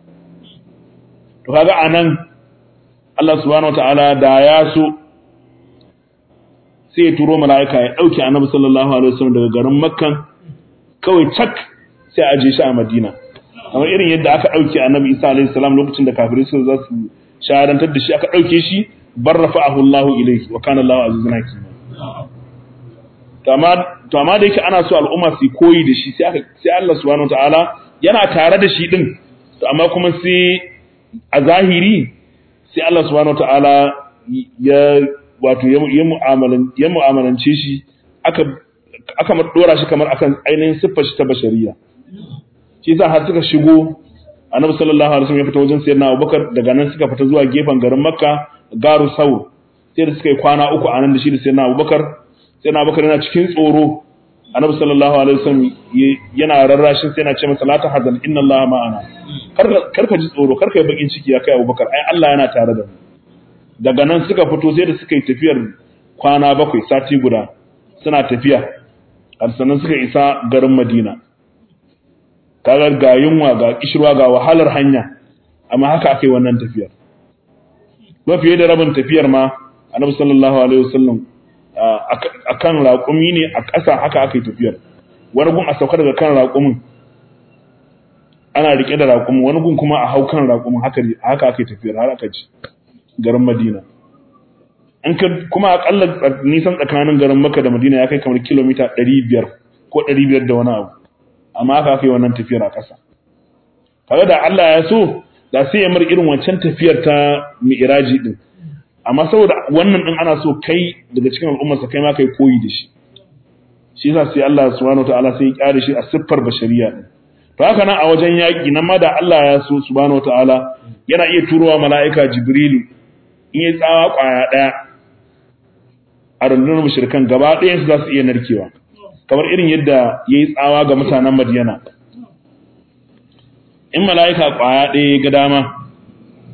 to kaga anan Allah subhanahu wataala da ya so sai ya turo mala'ika ya dauke Annabi sallallahu alaihi wasallam daga garin Makka kawai cak sai a aje shi a Madina kamar irin yadda aka dauke Annabi Isa alaihi salam lokacin da kafirai suka za su shahadantar da shi aka dauke shi bar rafa'ahu Allah ilayhi wa kana Allah azizun hakim to amma to amma da yake ana so al'umma su koyi da shi sai aka sai Allah subhanahu wataala yana tare da shi din to amma kuma sai a zahiri sai Allah subhanahu wataala ya wato ya mu'amalan ya mu'amalance shi aka aka dora shi kamar akan ainihin siffar shi ta bashariya shi yasa har suka shigo annabi sallallahu alaihi wasallam ya fita wajen sayyidina Abubakar daga nan suka fita zuwa gefen garin Makka garu saur sai da suka yi kwana uku a nan da shi da sayyidina Abubakar sayyidina Abubakar yana cikin tsoro annabi sallallahu alaihi wasallam yana rarrashin sai yana ce masa la tahzan inna allaha ma'ana karka ji tsoro karka yi bakin ciki ya kai Abubakar ai Allah yana tare da mu daga nan suka fito sai da suka yi tafiyar kwana bakwai sati guda suna tafiya har sannan suka isa garin Madina kaga ga yunwa ga kishirwa ga wahalar hanya amma haka aka yi wannan tafiyar mafiye da rabin tafiyar ma annabi sallallahu alaihi wasallam akan raƙumi ne a ƙasa haka aka yi tafiyar wani gun a sauka daga kan raƙumin ana rike da raƙumin wani gun kuma a hau kan raƙumin haka haka aka yi tafiyar har aka ci garin Madina an ka kuma akalla nisan tsakanin garin Makka da Madina ya kai kamar kilomita 500 ko 500 da wani abu amma haka aka yi wannan tafiyar a ƙasa kaga da Allah ya so da sai ya mar irin wancan tafiyar ta mi'raji din amma saboda wannan din ana so kai daga cikin al'ummarsa kai ma kai koyi da shi shi yasa sai Allah subhanahu wataala sai ya kyare shi a siffar bashariya din to haka nan a wajen yaki nan ma da Allah ya so subhanahu wataala yana iya turowa mala'ika Jibrilu in ya tsawa kwaya daya a rundunar mushrikan gaba ɗayan su za su iya narkewa kamar irin yadda yayi tsawa ga mutanen Madiyana in mala'ika kwaya ɗaya ga dama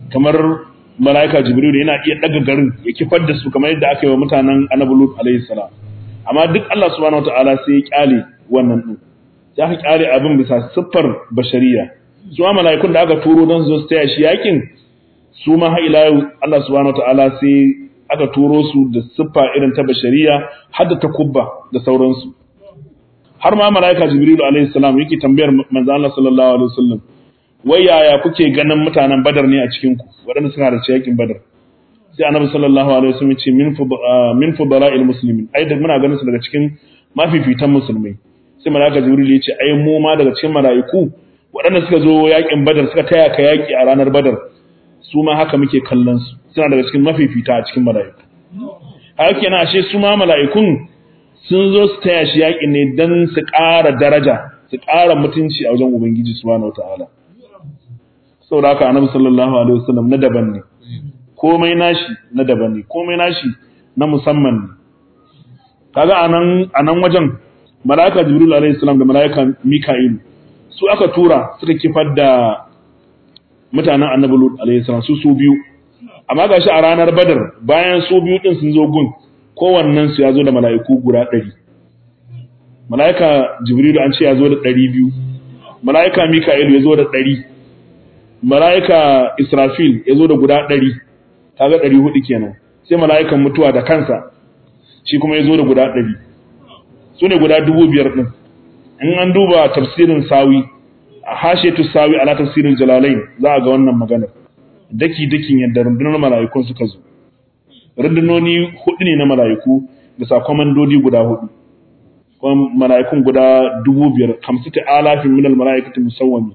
kamar malaika jibril yana iya daga garin ya kifar da su kamar yadda aka yi wa mutanen annabi lut alaihi salam amma duk Allah subhanahu wataala sai ya kyale wannan din ya ka kyale abin bisa siffar bashariya su ma mala'ikun da aka turo don su taya shi yakin su ma har ila yau Allah subhanahu wataala sai aka turo su da siffa irin ta bashariya har da takubba da sauransu har ma mala'ika jibrilu alaihi salam yake tambayar manzo Allah sallallahu alaihi wasallam wai yaya kuke ganin mutanen badar ne a cikin ku waɗanda suka halarci yakin badar sai annabi sallallahu alaihi wasallam ya ce min min fudara'il muslimin ai da muna ganin su daga cikin mafifitan musulmai sai mala'ika jibril ya ce ai mu ma daga cikin mala'iku waɗanda suka zo yakin badar suka taya ka yaki a ranar badar su ma haka muke kallon su suna daga cikin mafifita a cikin mala'iku haka kenan ashe su ma mala'ikun sun zo su taya shi yakin ne dan su ƙara daraja su ƙara mutunci a wajen ubangiji subhanahu wataala saboda haka annabi sallallahu alaihi wasallam na daban ne komai nashi na daban ne komai nashi na musamman ne kaga anan anan wajen malaika jibril alaihi salam da malaika mika'il su aka tura suka kifar da mutanen annabi lut alaihi salam su su biyu amma gashi a ranar badar bayan su biyu din sun zo gun kowannen su ya zo da mala'iku guda 100 malaika jibril an ce ya zo da 200 malaika mika'il ya zo da 100 malaika israfil ya zo da guda 100 kaga 400 kenan sai mala'ikan mutuwa da kansa shi kuma ya zo da guda ɗari su ne guda dubu biyar ɗin in an duba tafsirin sawi a hashetu sawi ala tafsirin jalalain za a ga wannan maganar daki dakin yadda rundunar mala'ikun suka zo rundunoni hudu ne na mala'iku bisa kwamandodi guda hudu kuma mala'ikun guda dubu biyar hamsu ta alafin minal mala'ikatu musawwami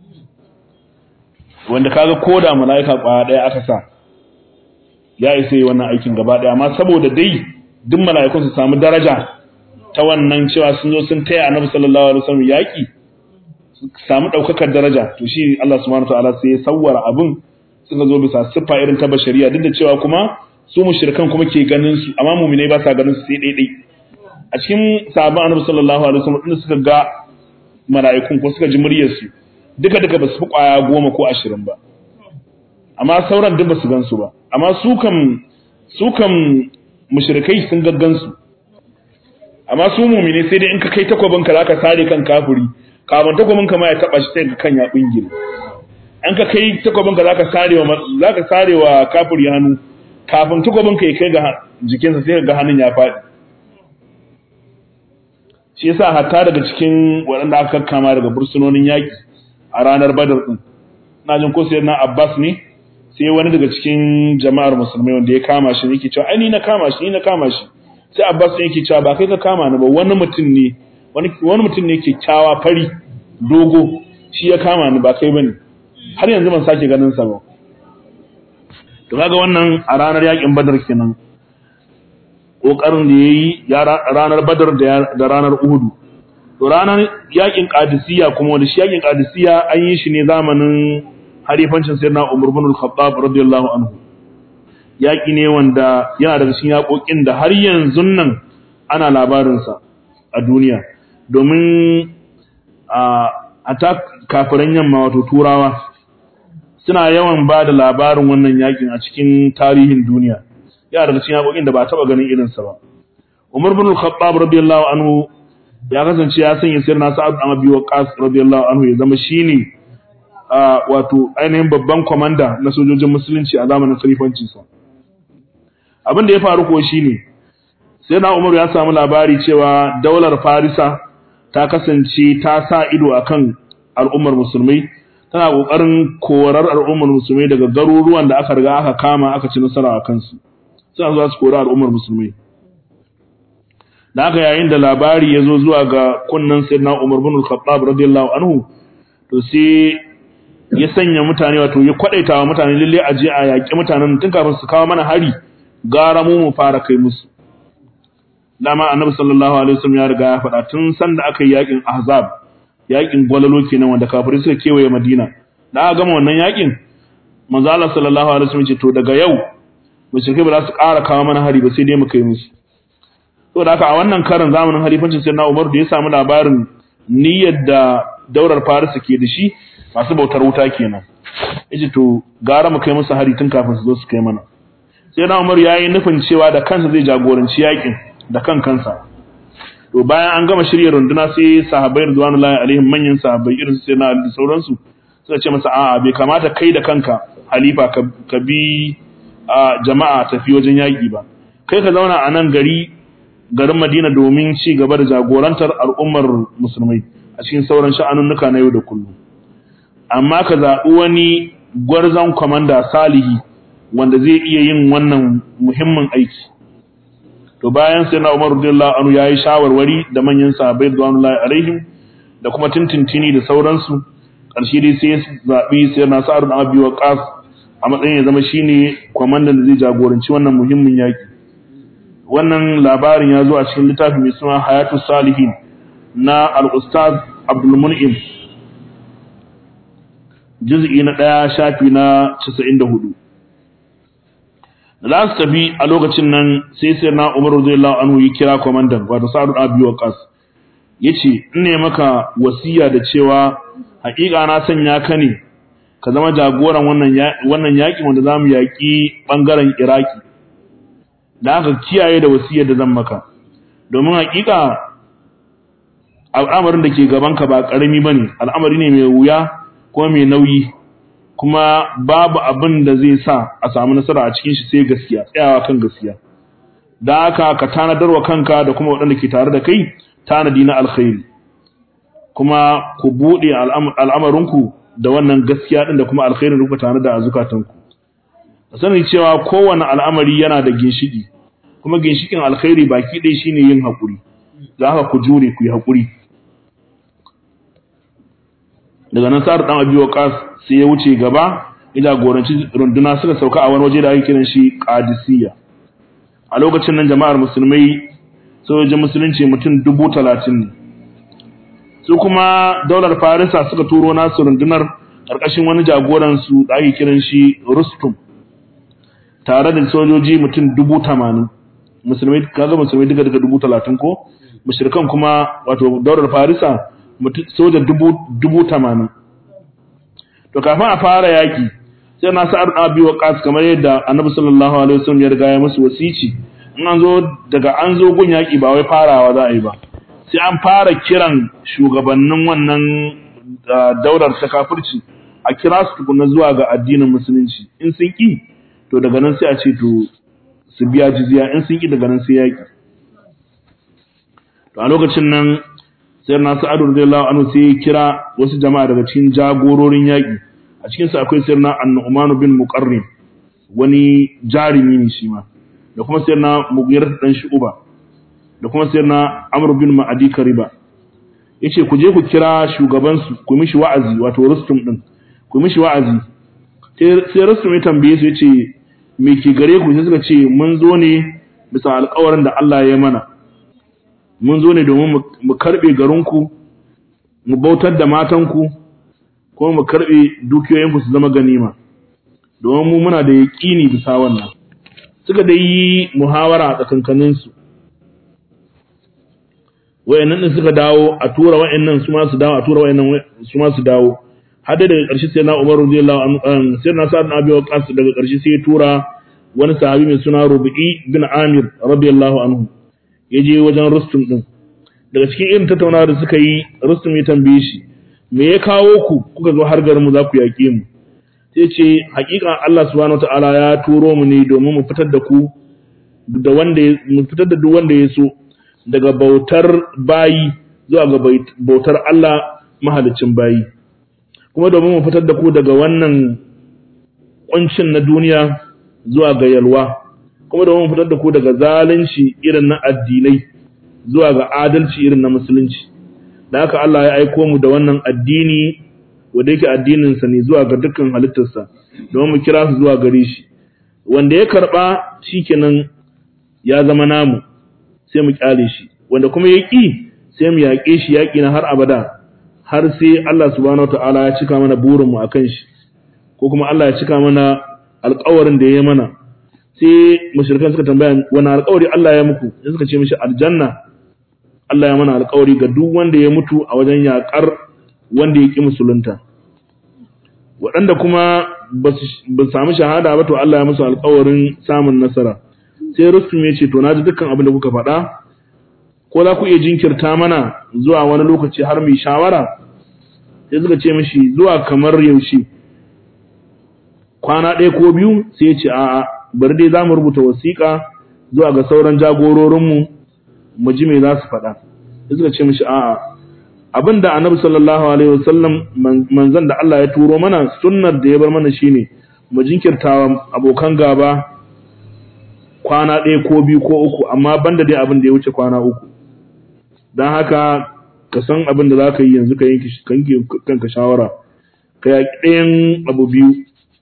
wanda kaga koda mala'ika kwaya ɗaya aka sa ya isa yi wannan aikin gaba ɗaya amma saboda dai duk mala'ikun su samu daraja ta wannan cewa sun zo sun taya annabi sallallahu alaihi wasallam yaki su samu daukakar daraja to shi Allah subhanahu wataala sai ya sawwara abin suka zo bisa siffa irin ta bashariya duk da cewa kuma su mushrikan kuma ke ganin su amma mu'minai ba sa ganin su sai daidai a cikin sahabban annabi sallallahu alaihi wasallam din suka ga mala'ikun ko suka ji muryar su duka duka ba su fi kwaya goma ko ashirin ba amma sauran duk ba su gan su ba amma su kam su kam mushrikai sun gaggan su amma su mumine sai dai in ka kai takwabin ka zaka sare kan kafiri kafin takwabin ka ma ya taba shi sai ka kan ya bingire an ka kai takwabin ka zaka sare wa zaka sare wa kafiri hannu kafin takwabin ka ya kai ga jikinsa sai ka ga hannun ya faɗi shi yasa hatta daga cikin waɗanda aka kakkama daga bursunonin yaƙi a ranar badar ɗin na jin ko sai na abbas ne sai wani daga cikin jama'ar musulmai wanda ya kama shi yake cewa ai ni na kama shi ni na kama shi sai abbas ne yake cewa ba kai ka kama ni ba wani mutum ne wani wani mutum ne kyakkyawa fari dogo shi ya kama ni ba kai bane har yanzu ban sake ganin sa ba to kaga wannan a ranar yakin badar kenan kokarin da yayi ranar badar da ranar uhudu to ranar yakin qadisiyya kuma wanda shi yakin qadisiyya an yi shi ne zamanin harifancin sayyidina Umar ibn al-Khattab radiyallahu anhu yaki ne wanda yana daga cikin yakokin da har yanzu nan ana labarin sa a duniya domin a ata kafiran yamma wato turawa suna yawan ba da labarin wannan yakin a cikin tarihin duniya yana daga cikin yakokin da ba taba ganin irin sa ba Umar ibn al-Khattab radiyallahu anhu ya kasance ya sanya sirna Sa'ad bin Abi Waqqas radiyallahu anhu ya zama shine wato ainihin babban komanda na sojojin musulunci a zamanin khalifancinsa abin da ya faru ko shine sai na Umar ya samu labari cewa daular Farisa ta kasance ta sa ido akan al'ummar musulmai tana kokarin korar al'ummar musulmai daga garuruwan da aka riga aka kama aka ci nasara a kansu suna zuwa su kori al'ummar musulmai da haka yayin da labari ya zo zuwa ga kunnan sayyidina Umar bin Al-Khattab radiyallahu anhu to sai ya sanya mutane wato ya kwadaita wa mutane lalle a je a yaƙi mutanen tun kafin su kawo mana hari gara mu mu fara kai musu dama annabi sallallahu alaihi wasallam ya riga ya faɗa tun san da aka yi yaƙin ahzab yaƙin gwalalo kenan wanda kafirai suka kewaye madina da aka gama wannan yaƙin manzo Allah sallallahu alaihi wasallam ce to daga yau mushrikai ba za su ƙara kawo mana hari ba sai dai mu kai musu saboda haka a wannan karin zamanin halifancin sayyidina Umar da ya samu labarin niyyar da daular Faris ke da shi masu bautar wuta kenan yace to gara mu kai musu hari tun kafin su zo su kai mana sai na Umar yayi nufin cewa da kansa zai jagoranci yakin da kan kansa to bayan an gama shirye runduna sai sahabbai radwanullahi alaihim manyan sahabbai irin sai na da sauransu suka ce masa a'a bai kamata kai da kanka halifa ka bi jama'a tafi wajen yaki ba kai ka zauna a nan gari garin Madina domin ci gaba da jagorantar al'ummar musulmai a cikin sauran sha'anunnuka na yau da kullum amma ka zaɓi wani gwarzon kwamanda salihi wanda zai iya yin wannan muhimmin aiki to bayan sai na Umar radiyallahu anhu yayi shawarwari da manyan sahabbai radiyallahu alaihim da kuma tintintini da sauransu ƙarshe dai sai ya zaɓi sai na Sa'ad bin Abi Waqqas a matsayin ya zama shine kwamandan da zai jagoranci wannan muhimmin yaki wannan labarin ya zo a cikin littafi mai suna Hayatus Salihin na al-Ustaz Abdul Mun'im juz'i na ɗaya shafi na 94 da za su tafi a lokacin nan sai sai na Umar radiyallahu anhu ya kira komandan wato Sa'ad bin Abi Waqqas yace in ne maka wasiya da cewa haƙiƙa na sanya ka ne ka zama jagoran wannan wannan yaki wanda zamu yaki bangaren Iraki da aka kiyaye da wasiyar da zan maka domin haƙiƙa al'amarin da ke gabanka ba ƙarami bane al'amari ne mai wuya ko mai nauyi kuma babu abin da zai sa a samu nasara a cikin shi sai gaskiya tsayawa kan gaskiya da haka ka tanadar wa kanka da kuma waɗanda ke tare da kai tanadi na alkhairi kuma ku buɗe al'amarinku da wannan gaskiya ɗin da kuma alkhairin da kuka tanada a zukatanku a sani cewa kowane al'amari yana da ginshiki kuma ginshikin alkhairi baki ɗaya shine yin haƙuri da haka ku jure ku yi haƙuri daga nan sa'ar dan abi waqas sai ya wuce gaba ila goranci runduna suka sauka a wani waje da ake kiran shi qadisiyya a lokacin nan jama'ar musulmai sojojin musulunci mutum dubu talatin ne su kuma daular farisa suka turo nasu rundunar ƙarƙashin wani jagoran su da ake kiran shi rustum tare da sojoji mutum dubu tamanin musulmai kaga musulmai duka daga dubu talatin ko mushrikan kuma wato daular farisa soja dubu tamanin to kafin a fara yaki sai na sa'ar abi waqas kamar yadda annabi sallallahu alaihi wasallam ya riga ya musu wasici in an zo daga an zo gun yaki ba wai farawa za a yi ba sai an fara kiran shugabannin wannan daular ta kafirci a kira su tukuna zuwa ga addinin musulunci in sun ki to daga nan sai a ce to su biya jizya in sun ki daga nan sai yaki to a lokacin nan sai na sa'ad radiyallahu anhu sai ya kira wasu jama'a daga cikin jagororin yaki a cikin su akwai sayyidina an-nu'man bin muqarrin wani jarimi ne shi ma da kuma sayyidina mughirah dan shu'ba da kuma sayyidina amr bin ma'adi kariba yace ku je ku kira shugaban su ku mishi wa'azi wato rustum din ku mishi wa'azi sai rustum ya tambaye su yace me ke gare ku sai suka ce mun zo ne bisa alƙawarin da Allah ya mana mun zo ne domin mu karɓe garinku mu bautar da matanku kuma mu karɓe dukiyoyinku su zama ganima domin mu muna da yaƙini bisa wannan suka da yi muhawara a tsakankaninsu wayannan din suka dawo a tura wayannan su ma su dawo a tura wayannan su ma su dawo har da daga ƙarshe sai na Umar radiyallahu anhu sai na Sa'ad bin Abi Waqqas daga ƙarshe sai ya tura wani sahabi mai suna Rubi'i bin Amir radiyallahu anhu ya je wajen Rustum din daga cikin irin tattaunawa da suka yi Rustum ya tambaye shi me ya kawo ku kuka zo har garin mu za ku yaƙe mu sai ce hakika Allah subhanahu wataala ya turo mu ne domin mu fitar da ku da wanda mu fitar da duk wanda ya so daga bautar bayi zuwa ga bautar Allah mahalicin bayi kuma domin mu fitar da ku daga wannan kuncin na duniya zuwa ga yalwa kuma domin mu fitar da ku daga zalunci irin na addinai zuwa ga adalci irin na musulunci da haka Allah ya aiko mu da wannan addini wanda yake addinin sa ne zuwa ga dukkan halittarsa domin mu kira su zuwa gare shi wanda ya karba shikenan ya zama namu sai mu kyale shi wanda kuma ya ƙi sai mu yaƙe shi yaƙi na har abada har sai Allah subhanahu wataala ya cika mana burin mu akan shi ko kuma Allah ya cika mana alƙawarin da ya mana sai mushrikan suka tambaya wani alƙawari Allah ya muku sai suka ce mishi aljanna Allah ya mana alƙawari ga duk wanda ya mutu a wajen yaƙar wanda ya ƙi musulunta waɗanda kuma ba su samu shahada ba to Allah ya musu alƙawarin samun nasara sai Rustum ya ce to na ji dukkan abin da kuka faɗa ko za ku iya jinkirta mana zuwa wani lokaci har mai shawara sai suka ce mishi zuwa kamar yaushe kwana ɗaya ko biyu sai ya ce a'a bari dai za mu rubuta wasiƙa zuwa ga sauran jagororinmu mu ji me za su faɗa sai suka ce mishi a'a abin da annabi sallallahu alaihi wasallam manzon da Allah ya turo mana sunnar da ya bar mana shine mu jinkirtawa abokan gaba kwana ɗaya ko biyu ko uku amma banda dai abin da ya wuce kwana uku don haka ka san abin da za ka yi yanzu ka yanke kanka shawara ka yaƙi ɗayan abu biyu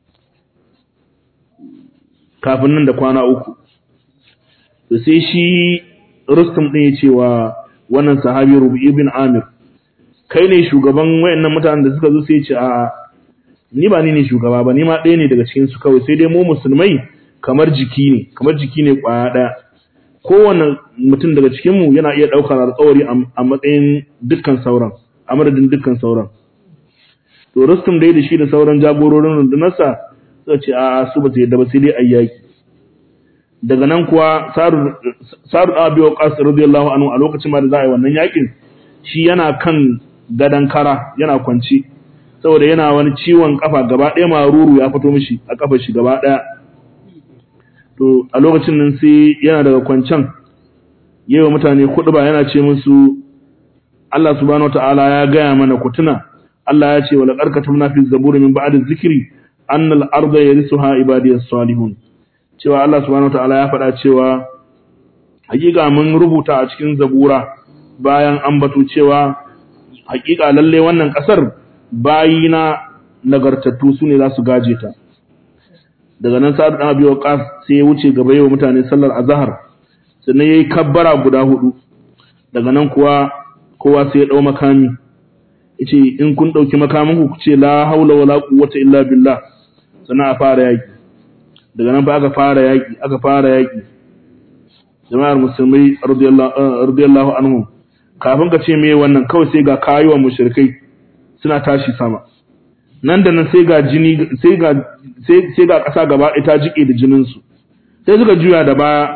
kafin nan da kwana uku da sai shi rustum ɗin ya ce wa wannan sahabi rubi ibn amir kai ne shugaban wayannan mutanen da suka zo sai ce a ni ba ni ne shugaba ba ni ma ɗaya ne daga cikin su kawai sai dai mu musulmai kamar jiki ne kamar jiki ne kwaya ɗaya kowane mutum daga cikin mu yana iya ɗaukar alƙawari a matsayin dukkan sauran a madadin dukkan sauran to rustum dai da shi da sauran jagororin rundunarsa suka ce a su ba su yadda ba sai dai ayyaki daga nan kuwa saru abi waqas radiyallahu anhu a lokacin ma da za a yi wannan yakin shi yana kan gadan kara yana kwanci saboda yana wani ciwon kafa gaba ɗaya maruru ya fito mishi a kafar shi gaba ɗaya to a lokacin nan sai yana daga kwancan yawa mutane kuɗi ba yana ce musu Allah subhanahu wataala ya gaya mana ku tuna Allah ya ce wala qarkatumna fi zaburi min ba'di zikri annal arda yarisuha ibadiyas salihun cewa Allah subhanahu wataala ya faɗa cewa hakika mun rubuta a cikin zabura bayan an batu cewa hakika lalle wannan kasar bayina nagartattu su ne za su gaje ta daga nan sa'ad dan abi waqas sai ya wuce gaba yawa mutane sallar azhar sannan yayi kabbara guda hudu daga nan kuwa kowa sai ya dau makami yace in kun dauki makamin ku ce la haula wala quwwata illa billah sannan a fara yaki daga nan ba aka fara yaki aka fara yaki jama'ar musulmai radiyallahu anhum kafin ka ce me wannan kawai sai ga kayuwan mushrikai suna tashi sama nan da nan sai ga jini sai ga sai ga kasa gaba ɗaya ta jike da jinin su sai suka juya da baya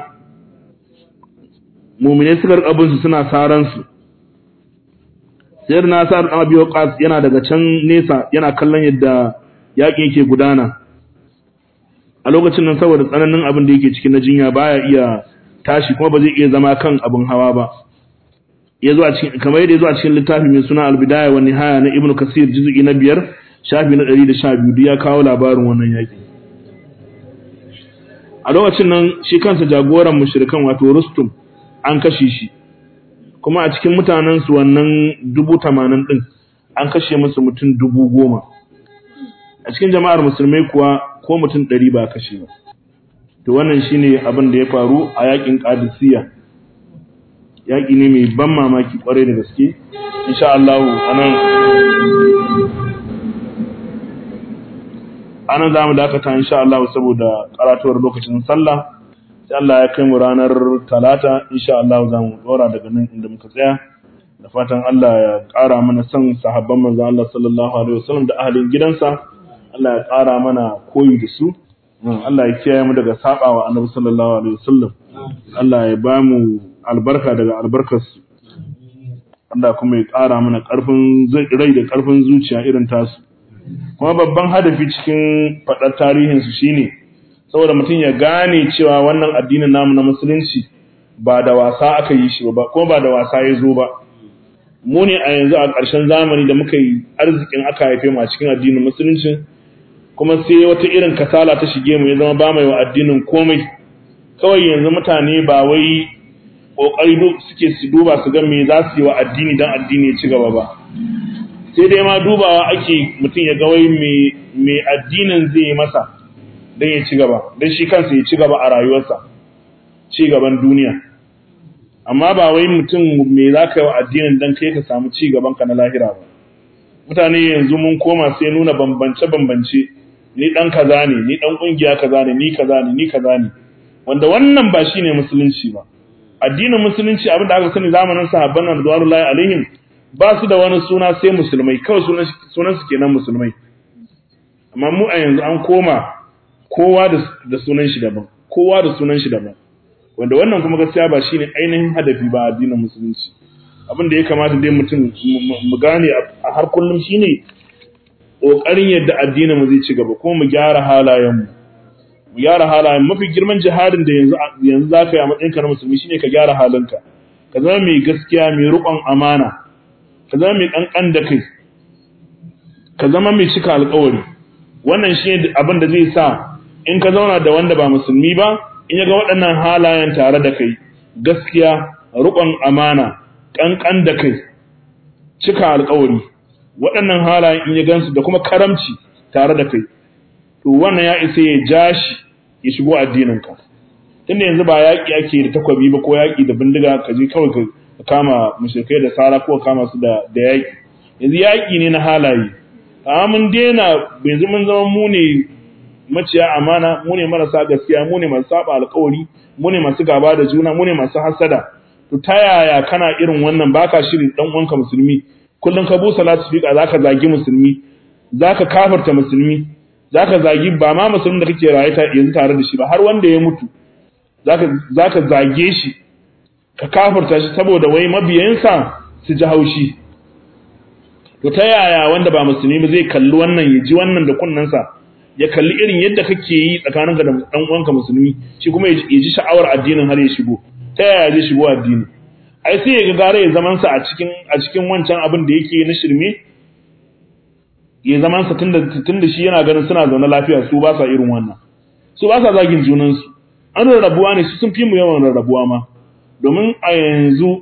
mu'mine suka rika bin su suna saran su sai na sa dan Abi Waqqas yana daga can nesa yana kallon yadda yaƙi yake gudana a lokacin nan saboda tsananin abin da yake cikin na jinya baya iya tashi kuma ba zai iya zama kan abin hawa ba ya zo a cikin kamar yadda ya zo a cikin littafi mai suna al-bidaya wa nihaya na ibnu kasir juz'i na biyar shafi na 112 duk ya kawo labarin wannan yaki a lokacin nan shi kansa jagoran mushrikan wato rustum an kashe shi kuma a cikin mutanen su wannan dubu tamanin din an kashe musu mutum dubu goma a cikin jama'ar musulmai kuwa ko mutum ɗari ba kashe ba to wannan shine abin da ya faru a yakin qadisiyya yaki ne mai ban mamaki kwarai da gaske insha Allah anan anan zamu dakata insha Allah saboda karatuwar lokacin sallah sai Allah ya kai mu ranar talata insha Allah zamu dora daga nan inda muka tsaya da fatan Allah ya ƙara mana son sahabban manzo Allah sallallahu alaihi wasallam da ahalin gidansa Allah ya ƙara mana koyi da su Allah ya kiyaye mu daga sabawa Annabi sallallahu alaihi wasallam Allah ya ba mu albarka daga albarkarsu Allah kuma ya ƙara mana ƙarfin rai da ƙarfin zuciya irin tasu kuma babban hadafi cikin faɗar tarihinsu shine saboda mutum ya gane cewa wannan addinin namu na musulunci ba da wasa aka yi shi ba kuma ba da wasa ya zo ba mu ne a yanzu a ƙarshen zamani da muka yi arzikin aka haife mu a cikin addinin musulunci kuma sai wata irin kasala ta shige mu ya zama ba mai wa addinin komai kawai yanzu mutane ba wai kokari suke su duba su ga me za su yi wa addini dan addini ya ci gaba ba sai dai ma dubawa ake mutum ya ga wai me me addinin zai yi masa dan ya ci gaba dan shi kansa ya ci gaba a rayuwarsa ci gaban duniya amma ba wai mutum me za ka yi wa addinin dan kai ka samu ci gaban ka na lahira ba mutane yanzu mun koma sai nuna bambance bambance ni dan kaza ne ni dan kungiya kaza ne ni kaza ne ni kaza ne wanda wannan ba shine musulunci ba addinin musulunci abinda aka sani zamanin sahabban nan radiyallahu alaihim ba su da wani suna sai musulmai kawai sunan sunan su kenan musulmai amma mu a yanzu an koma kowa da sunan shi daban kowa da sunan shi daban wanda wannan kuma gaskiya ba shine ainihin hadafi ba addinin musulunci abin da ya kamata dai mutum mu gane a har kullum shine kokarin yadda addinin mu zai ci gaba kuma mu gyara halayen mu mu gyara halayen mafi girman jihadin da yanzu yanzu zaka yi a matsayin ka na musulmi shine ka gyara halinka ka zama mai gaskiya mai riƙon amana ka zama mai kankan da kai ka zama mai cika alƙawari wannan shine abin da zai sa in ka zauna da wanda ba musulmi ba in ya ga waɗannan halayen tare da kai gaskiya riƙon amana ƙanƙan da kai cika alƙawari waɗannan halayen in ya gansu da kuma karamci tare da kai to wannan ya isa ya ja shi ya shigo addininka tunda yanzu ba yaƙi ake da takwabi ba ko yaƙi da bindiga ka je kawai ka kama mushrikai da sara ko kama su da da yaƙi yanzu yaƙi ne na halaye amma mun daina yanzu mun zama mu ne maciya amana mu ne marasa gaskiya mu ne masu saba alƙawari mu ne masu gaba da juna mu ne masu hasada to ta yaya kana irin wannan baka shiri dan uwanka musulmi kullum ka busa lasifika zaka zagi musulmi zaka kafarta musulmi zaka zagi ba ma musulmin da kake raye ta yanzu tare da shi ba har wanda ya mutu zaka zaka zage shi ka kafarta shi saboda wai mabiyansa su ji haushi to ta yaya wanda ba musulmi ba zai kalli wannan ya ji wannan da kunnensa ya kalli irin yadda kake yi tsakaninka da dan uwanka musulmi shi kuma ya ji sha'awar addinin har ya shigo ta yaya zai shigo addini ai sai ya ga gare ya zaman sa a cikin a cikin wancan abin da yake na shirme ya zaman sa tunda tunda shi yana ganin suna zaune lafiya su ba sa irin wannan su ba sa zagin junan su an rarrabuwa ne su sun fi mu yawan rarrabuwa ma domin a yanzu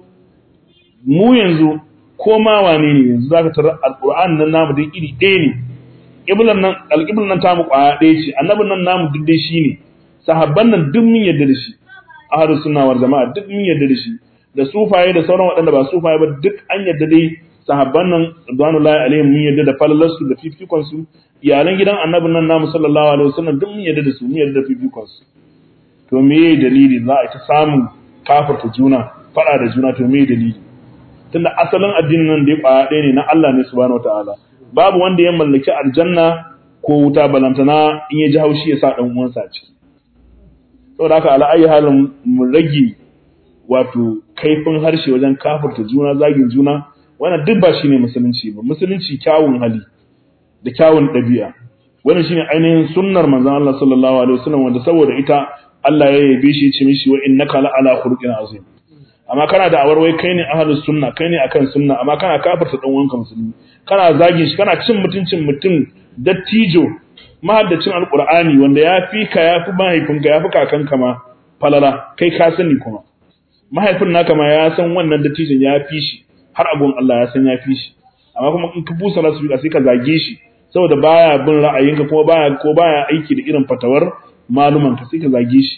mu yanzu ko ma wane ne yanzu zaka tarar alquran nan namu dai iri ɗaya ne qiblan nan alqiblan nan tamu kwaya ɗaya ce annabin nan namu duk dai shine sahabban nan duk mun yarda da shi ahlus sunna wal jama'a duk mun yarda da shi da sufaye da sauran waɗanda ba sufaye ba duk an yarda dai sahabban nan radwanullahi alaihim mun yarda da falalarsu da fifikon su iyalan gidan annabin nan namu sallallahu alaihi wasallam duk mun yarda da su mun yarda da fifikon su to me dalili za a ta samun kafirta juna fada da juna to me dalili tunda asalin addinin nan da ya kwaya ɗaya ne na Allah ne subhanahu wataala babu wanda ya mallaki aljanna ko wuta balantana in ya ji haushi ya sa dan uwansa a ciki saboda haka ala ayi halin mu rage wato kaifin harshe wajen kafirta juna zagin juna wannan duk ba shine musulunci ba musulunci kyawun hali da kyawun ɗabi'a wannan shine ainihin sunnar manzon Allah sallallahu alaihi wasallam wanda saboda ita Allah ya yabe shi ya ce mishi wa innaka la ala khuluqin azim amma kana da awarwai kai ne ahlus sunna kai ne akan sunna amma kana kafirta dan uwanka musulmi kana zagin shi kana cin mutuncin mutum dattijo mahaddacin alqur'ani wanda ya fi ka ya fi mahaifinka ya fi kakanka ma falala kai ka sani kuma mahaifin naka ma ya san wannan dattijon ya fi shi har abun Allah ya san ya fi shi amma kuma in ka busa rasu sai ka zage shi saboda baya bin ra'ayinka kuma baya ko baya aiki da irin fatawar maluman ka sai ka zage shi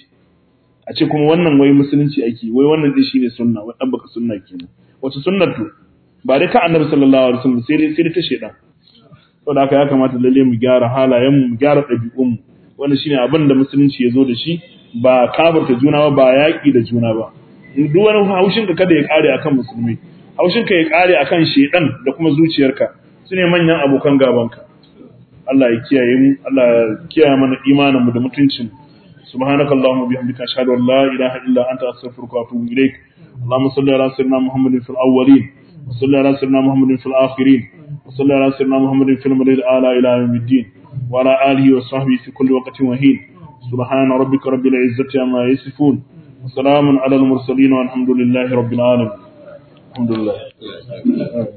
a ce kuma wannan wai musulunci ake wai wannan din shine sunna wai dan baka sunna kenan wace sunnar to ba dai ta annabi sallallahu alaihi wasallam sai dai sai dai ta shedan saboda haka ya kamata lalle mu gyara halayen mu mu gyara ɗabi'un mu wannan shine abin da musulunci ya zo da shi ba kafirta juna ba ba yaƙi da juna ba duk wani haushin ka kada ya kare akan musulmi haushin ka ya kare akan shedan da kuma zuciyarka sune manyan abokan gabanka Allah ya kiyaye mu Allah ya kiyaye mana imanin mu da mutuncin سبحانك اللهم وبحمدك اشهد ان لا اله الا انت استغفرك واتوب اليك اللهم صل على سيدنا محمد في الاولين وصل على سيدنا محمد في الاخرين وصل على سيدنا محمد في المدى الاعلى الى يوم الدين وعلى اله وصحبه في كل وقت وحين سبحان ربك رب العزه عما يصفون وسلام على المرسلين والحمد لله رب العالمين الحمد لله